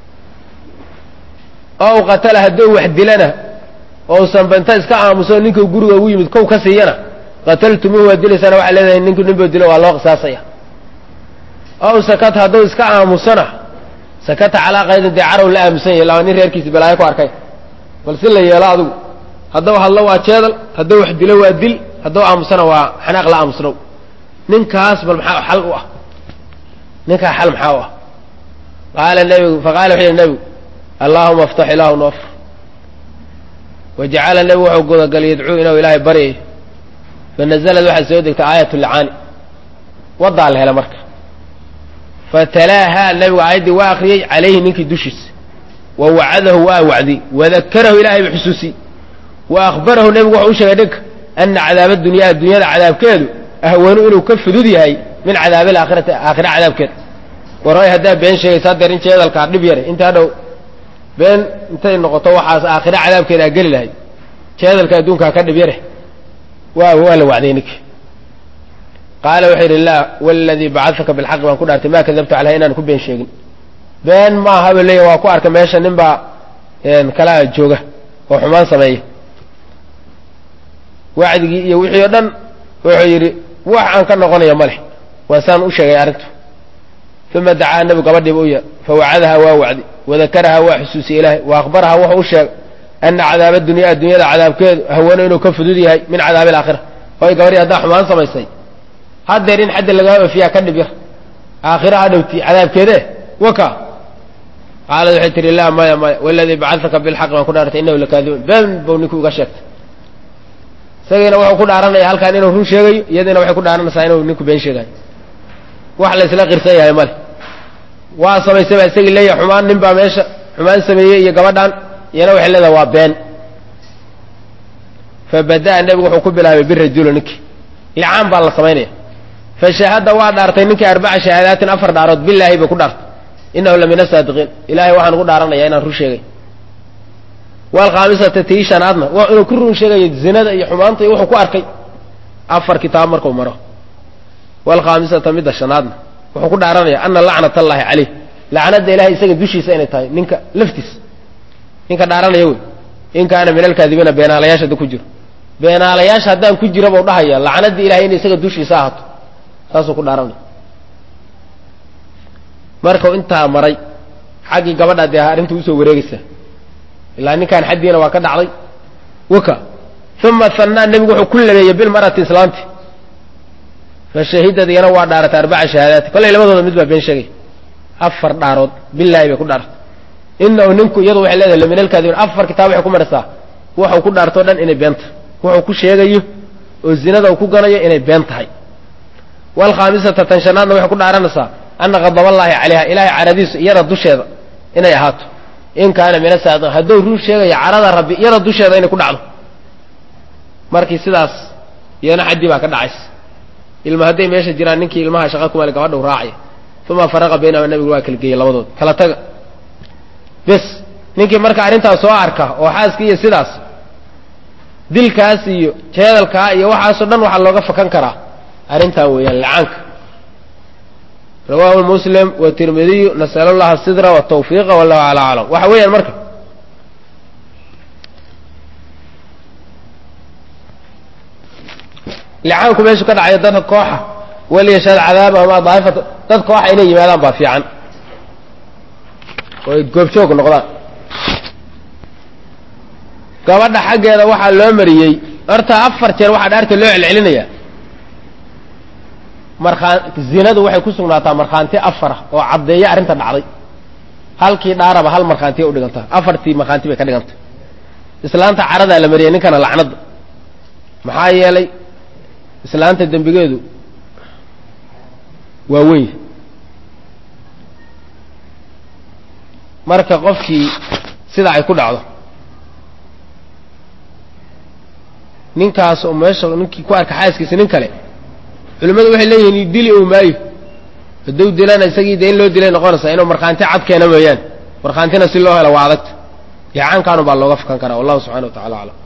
Speaker 1: ow qatala hadduu wax dilana ousan banta iska aamuso ninkuu guriga ugu yimid kow ka siiyana qataltumuuhu waad dilaysana waxaad leedahay ninku ninbuu dilo waa loo qisaasaya ow sakata hadduu iska aamusona sakata calaa qaydin dee carow la aamusan yahay laba nin reerkiisi balaayo ku arkay bal si la yeelo adigu hadduu hadlo waa jeedal hadduu wax dilo waa dil hadduu aamusana waa xanaaq la aamusnow ninkaas bal maxaa xal u ah ninkaa xal maxaa u ah qaala nebigu faqala wuxuu yihi nebigu allaahuma aftax ilaahu noofur wajacala nebigu wuxuu gudagalay yadcuu inuu ilaahay baryayo fanazalad waxaa soo degtay aayat lcaani wadaa la hela marka fatalaahaa nebigu aayaddii waa akriyey calayhi ninkii dushiisa wa wacadahu waa wacdiyey wadakarahu ilahay ba xusuusiyey wa akhbarahu nebigu wuxuu u sheegay dhinka ana cadaaba dunyaa addunyada cadaabkeedu ahwanu inuu ka fudud yahay min cadaabi alaakhirati aakhira cadaabkeeda waray haddaa been sheegaysa hadeer in jeedalkaa dhib yare inta hadhow been intay noqoto waxaas aakhira cadaabkeeda aa geli lahayd jeedalka adduunkaa ka dhib yare waa waa la wacday ninki qaala wuxuu yidhi laa waladii bacadaka bilxaqi baan ku dhaartay maa kadabtu caleyha inaan ku been sheegin been maaha ba leeya waa ku arka meesha nin baa kalaa jooga oo xumaan sameeya wacdigii iyo wixii o dhan wuxuu yidhi wax aan ka noqonaya ma leh waa saan u sheegay arrintu uma dacaa nebigu gabadhiiba u yeer fawacadahaa waa wacdi wadakarahaa waa xusuusiyey ilaahay wa akhbarahaa wuxuu u sheegay ana cadaaba dunya addunyada cadaabkeedu hawano inuu ka fudud yahay min cadaabi alaakhira hoy gabadhii haddaa xumaan samaysay haddeer in xaddi lagaa ofiyaa ka dhib yar aakhira ha dhowti cadaabkeede waka qaalad waxay tihi laa maya maya waladii bacadaka bilxaq baan ku dhaartay inahu lakaadibun been buu ninkii uga sheegtay isagiina wuxuu ku dhaaranaya halkaan inuu run sheegayo iyadiina waxay ku dhaaranaysaa inuu ninku been sheegayo wax la isla qirsan yahay male waa samaysay baa isagii leeyahay xumaan nin baa meesha xumaan sameeyey iyo gabadhan iyana waxay leedahay waa been fabada'a nebigu wuxuu ku bilaabay birajula ninkii licaan baa la samaynaya fashahada waa dhaartay ninkii arbaca shahaadaatin afar dhaarood bilaahi bay ku dhaartay inahu la min asaadiqiin ilahay waxaan ugu dhaaranaya inaan run sheegay waalkhaamisata tii shanaadna waa inuu ku run sheegayo zinada iyo xumaanta iyo wuxuu ku arkay afar kitaab markuu maro waalkhaamisata midda shanaadna wuxuu ku dhaaranaya ana lacnat allaahi caleyh lacnada ilahay isaga dushiisa inay tahay ninka laftiis ninka dhaaranaya wey in kaana min alkaadibiina beenaalayaasha hadda ku jiro beenaalayaasha haddaan ku jira bau dhahaya lacnadii ilahay inay isaga dushiisa ahaato saasuu ku dhaaranaya markau intaa maray xaggii gabadha dee arrinta usoo wareegaysa ilaa ninkaan xaddiina waa ka dhacday waka uma hanaa nebigu wuxuu ku labeeyey bilmarati islaanti fashahidad iyana waa dhaaratay arbaca shahaadaati kollay labadooda mid baa been sheegay afar dhaarood bilaahi bay ku dhaaratay inahu ninku iyadu waxay leedahay lamin alkaadibiin afar kitaab waxay ku maraysaa waxau ku dhaartoo dhan inay been tahay wuxuu ku sheegayo oo zinada uu ku ganayo inay been tahay waalkhaamisata tan shanaadna waxay ku dhaaranaysaa ana qadaballaahi calayha ilaahay caradiisu iyada dusheeda inay ahaato in kaana min asaadiq hadduu run sheegaya carada rabbi iyada dusheeda inay ku dhacdo markii sidaas iyana xaddii baa ka dhacaysa ilma hadday meesha jiraan ninkii ilmaha shaqa kumale gabadha u raacaya uma faraqa baynahuma nabigu waa kala geeyey labadood kala taga bes ninkii marka arrintaas soo arka oo xaaskii iyo sidaas dilkaas iyo jeedalkaa iyo waxaasoo dhan waxaa looga fakan karaa arrintan weeyaan lacaanka rawaahu muslim watirmidiyu nasal allaha sidra watawfiiqa wallahu ala aclam waxa weeyaan marka licaanku meeshu ka dhacayo dadka kooxa waliyashhad cadaabahuma daa'ifata dad kooxa inay yimaadaan baa fiican oo ay goobjoog noqdaan gabadha xaggeeda waxaa loo mariyey horta afar jeer waxaa dhaarta loo celcelinayaa markaa zinadu waxay ku sugnaataa markhaanti afara oo caddeeya arrinta dhacday halkii dhaaraba hal markhaantiya udhigantaa afartii markhaanti bay ka dhigantay islaanta caradaa la mariyay ninkana lacnadda maxaa yeelay islaanta dembigeedu waa weyn marka qofkii sida ay ku dhacdo ninkaas oo meesha ninkii ku arka xaaskiisa nin kale culimmadu waxay leeyihiin dili ou maayo hadduu dilana isagii dee in loo dilay noqonaysaa inuu markhaanti cad keena mooyaane markhaantina si loo helo waa adagta licaankaanu baa looga fakan karaa wallahu subxana wa tacala aclam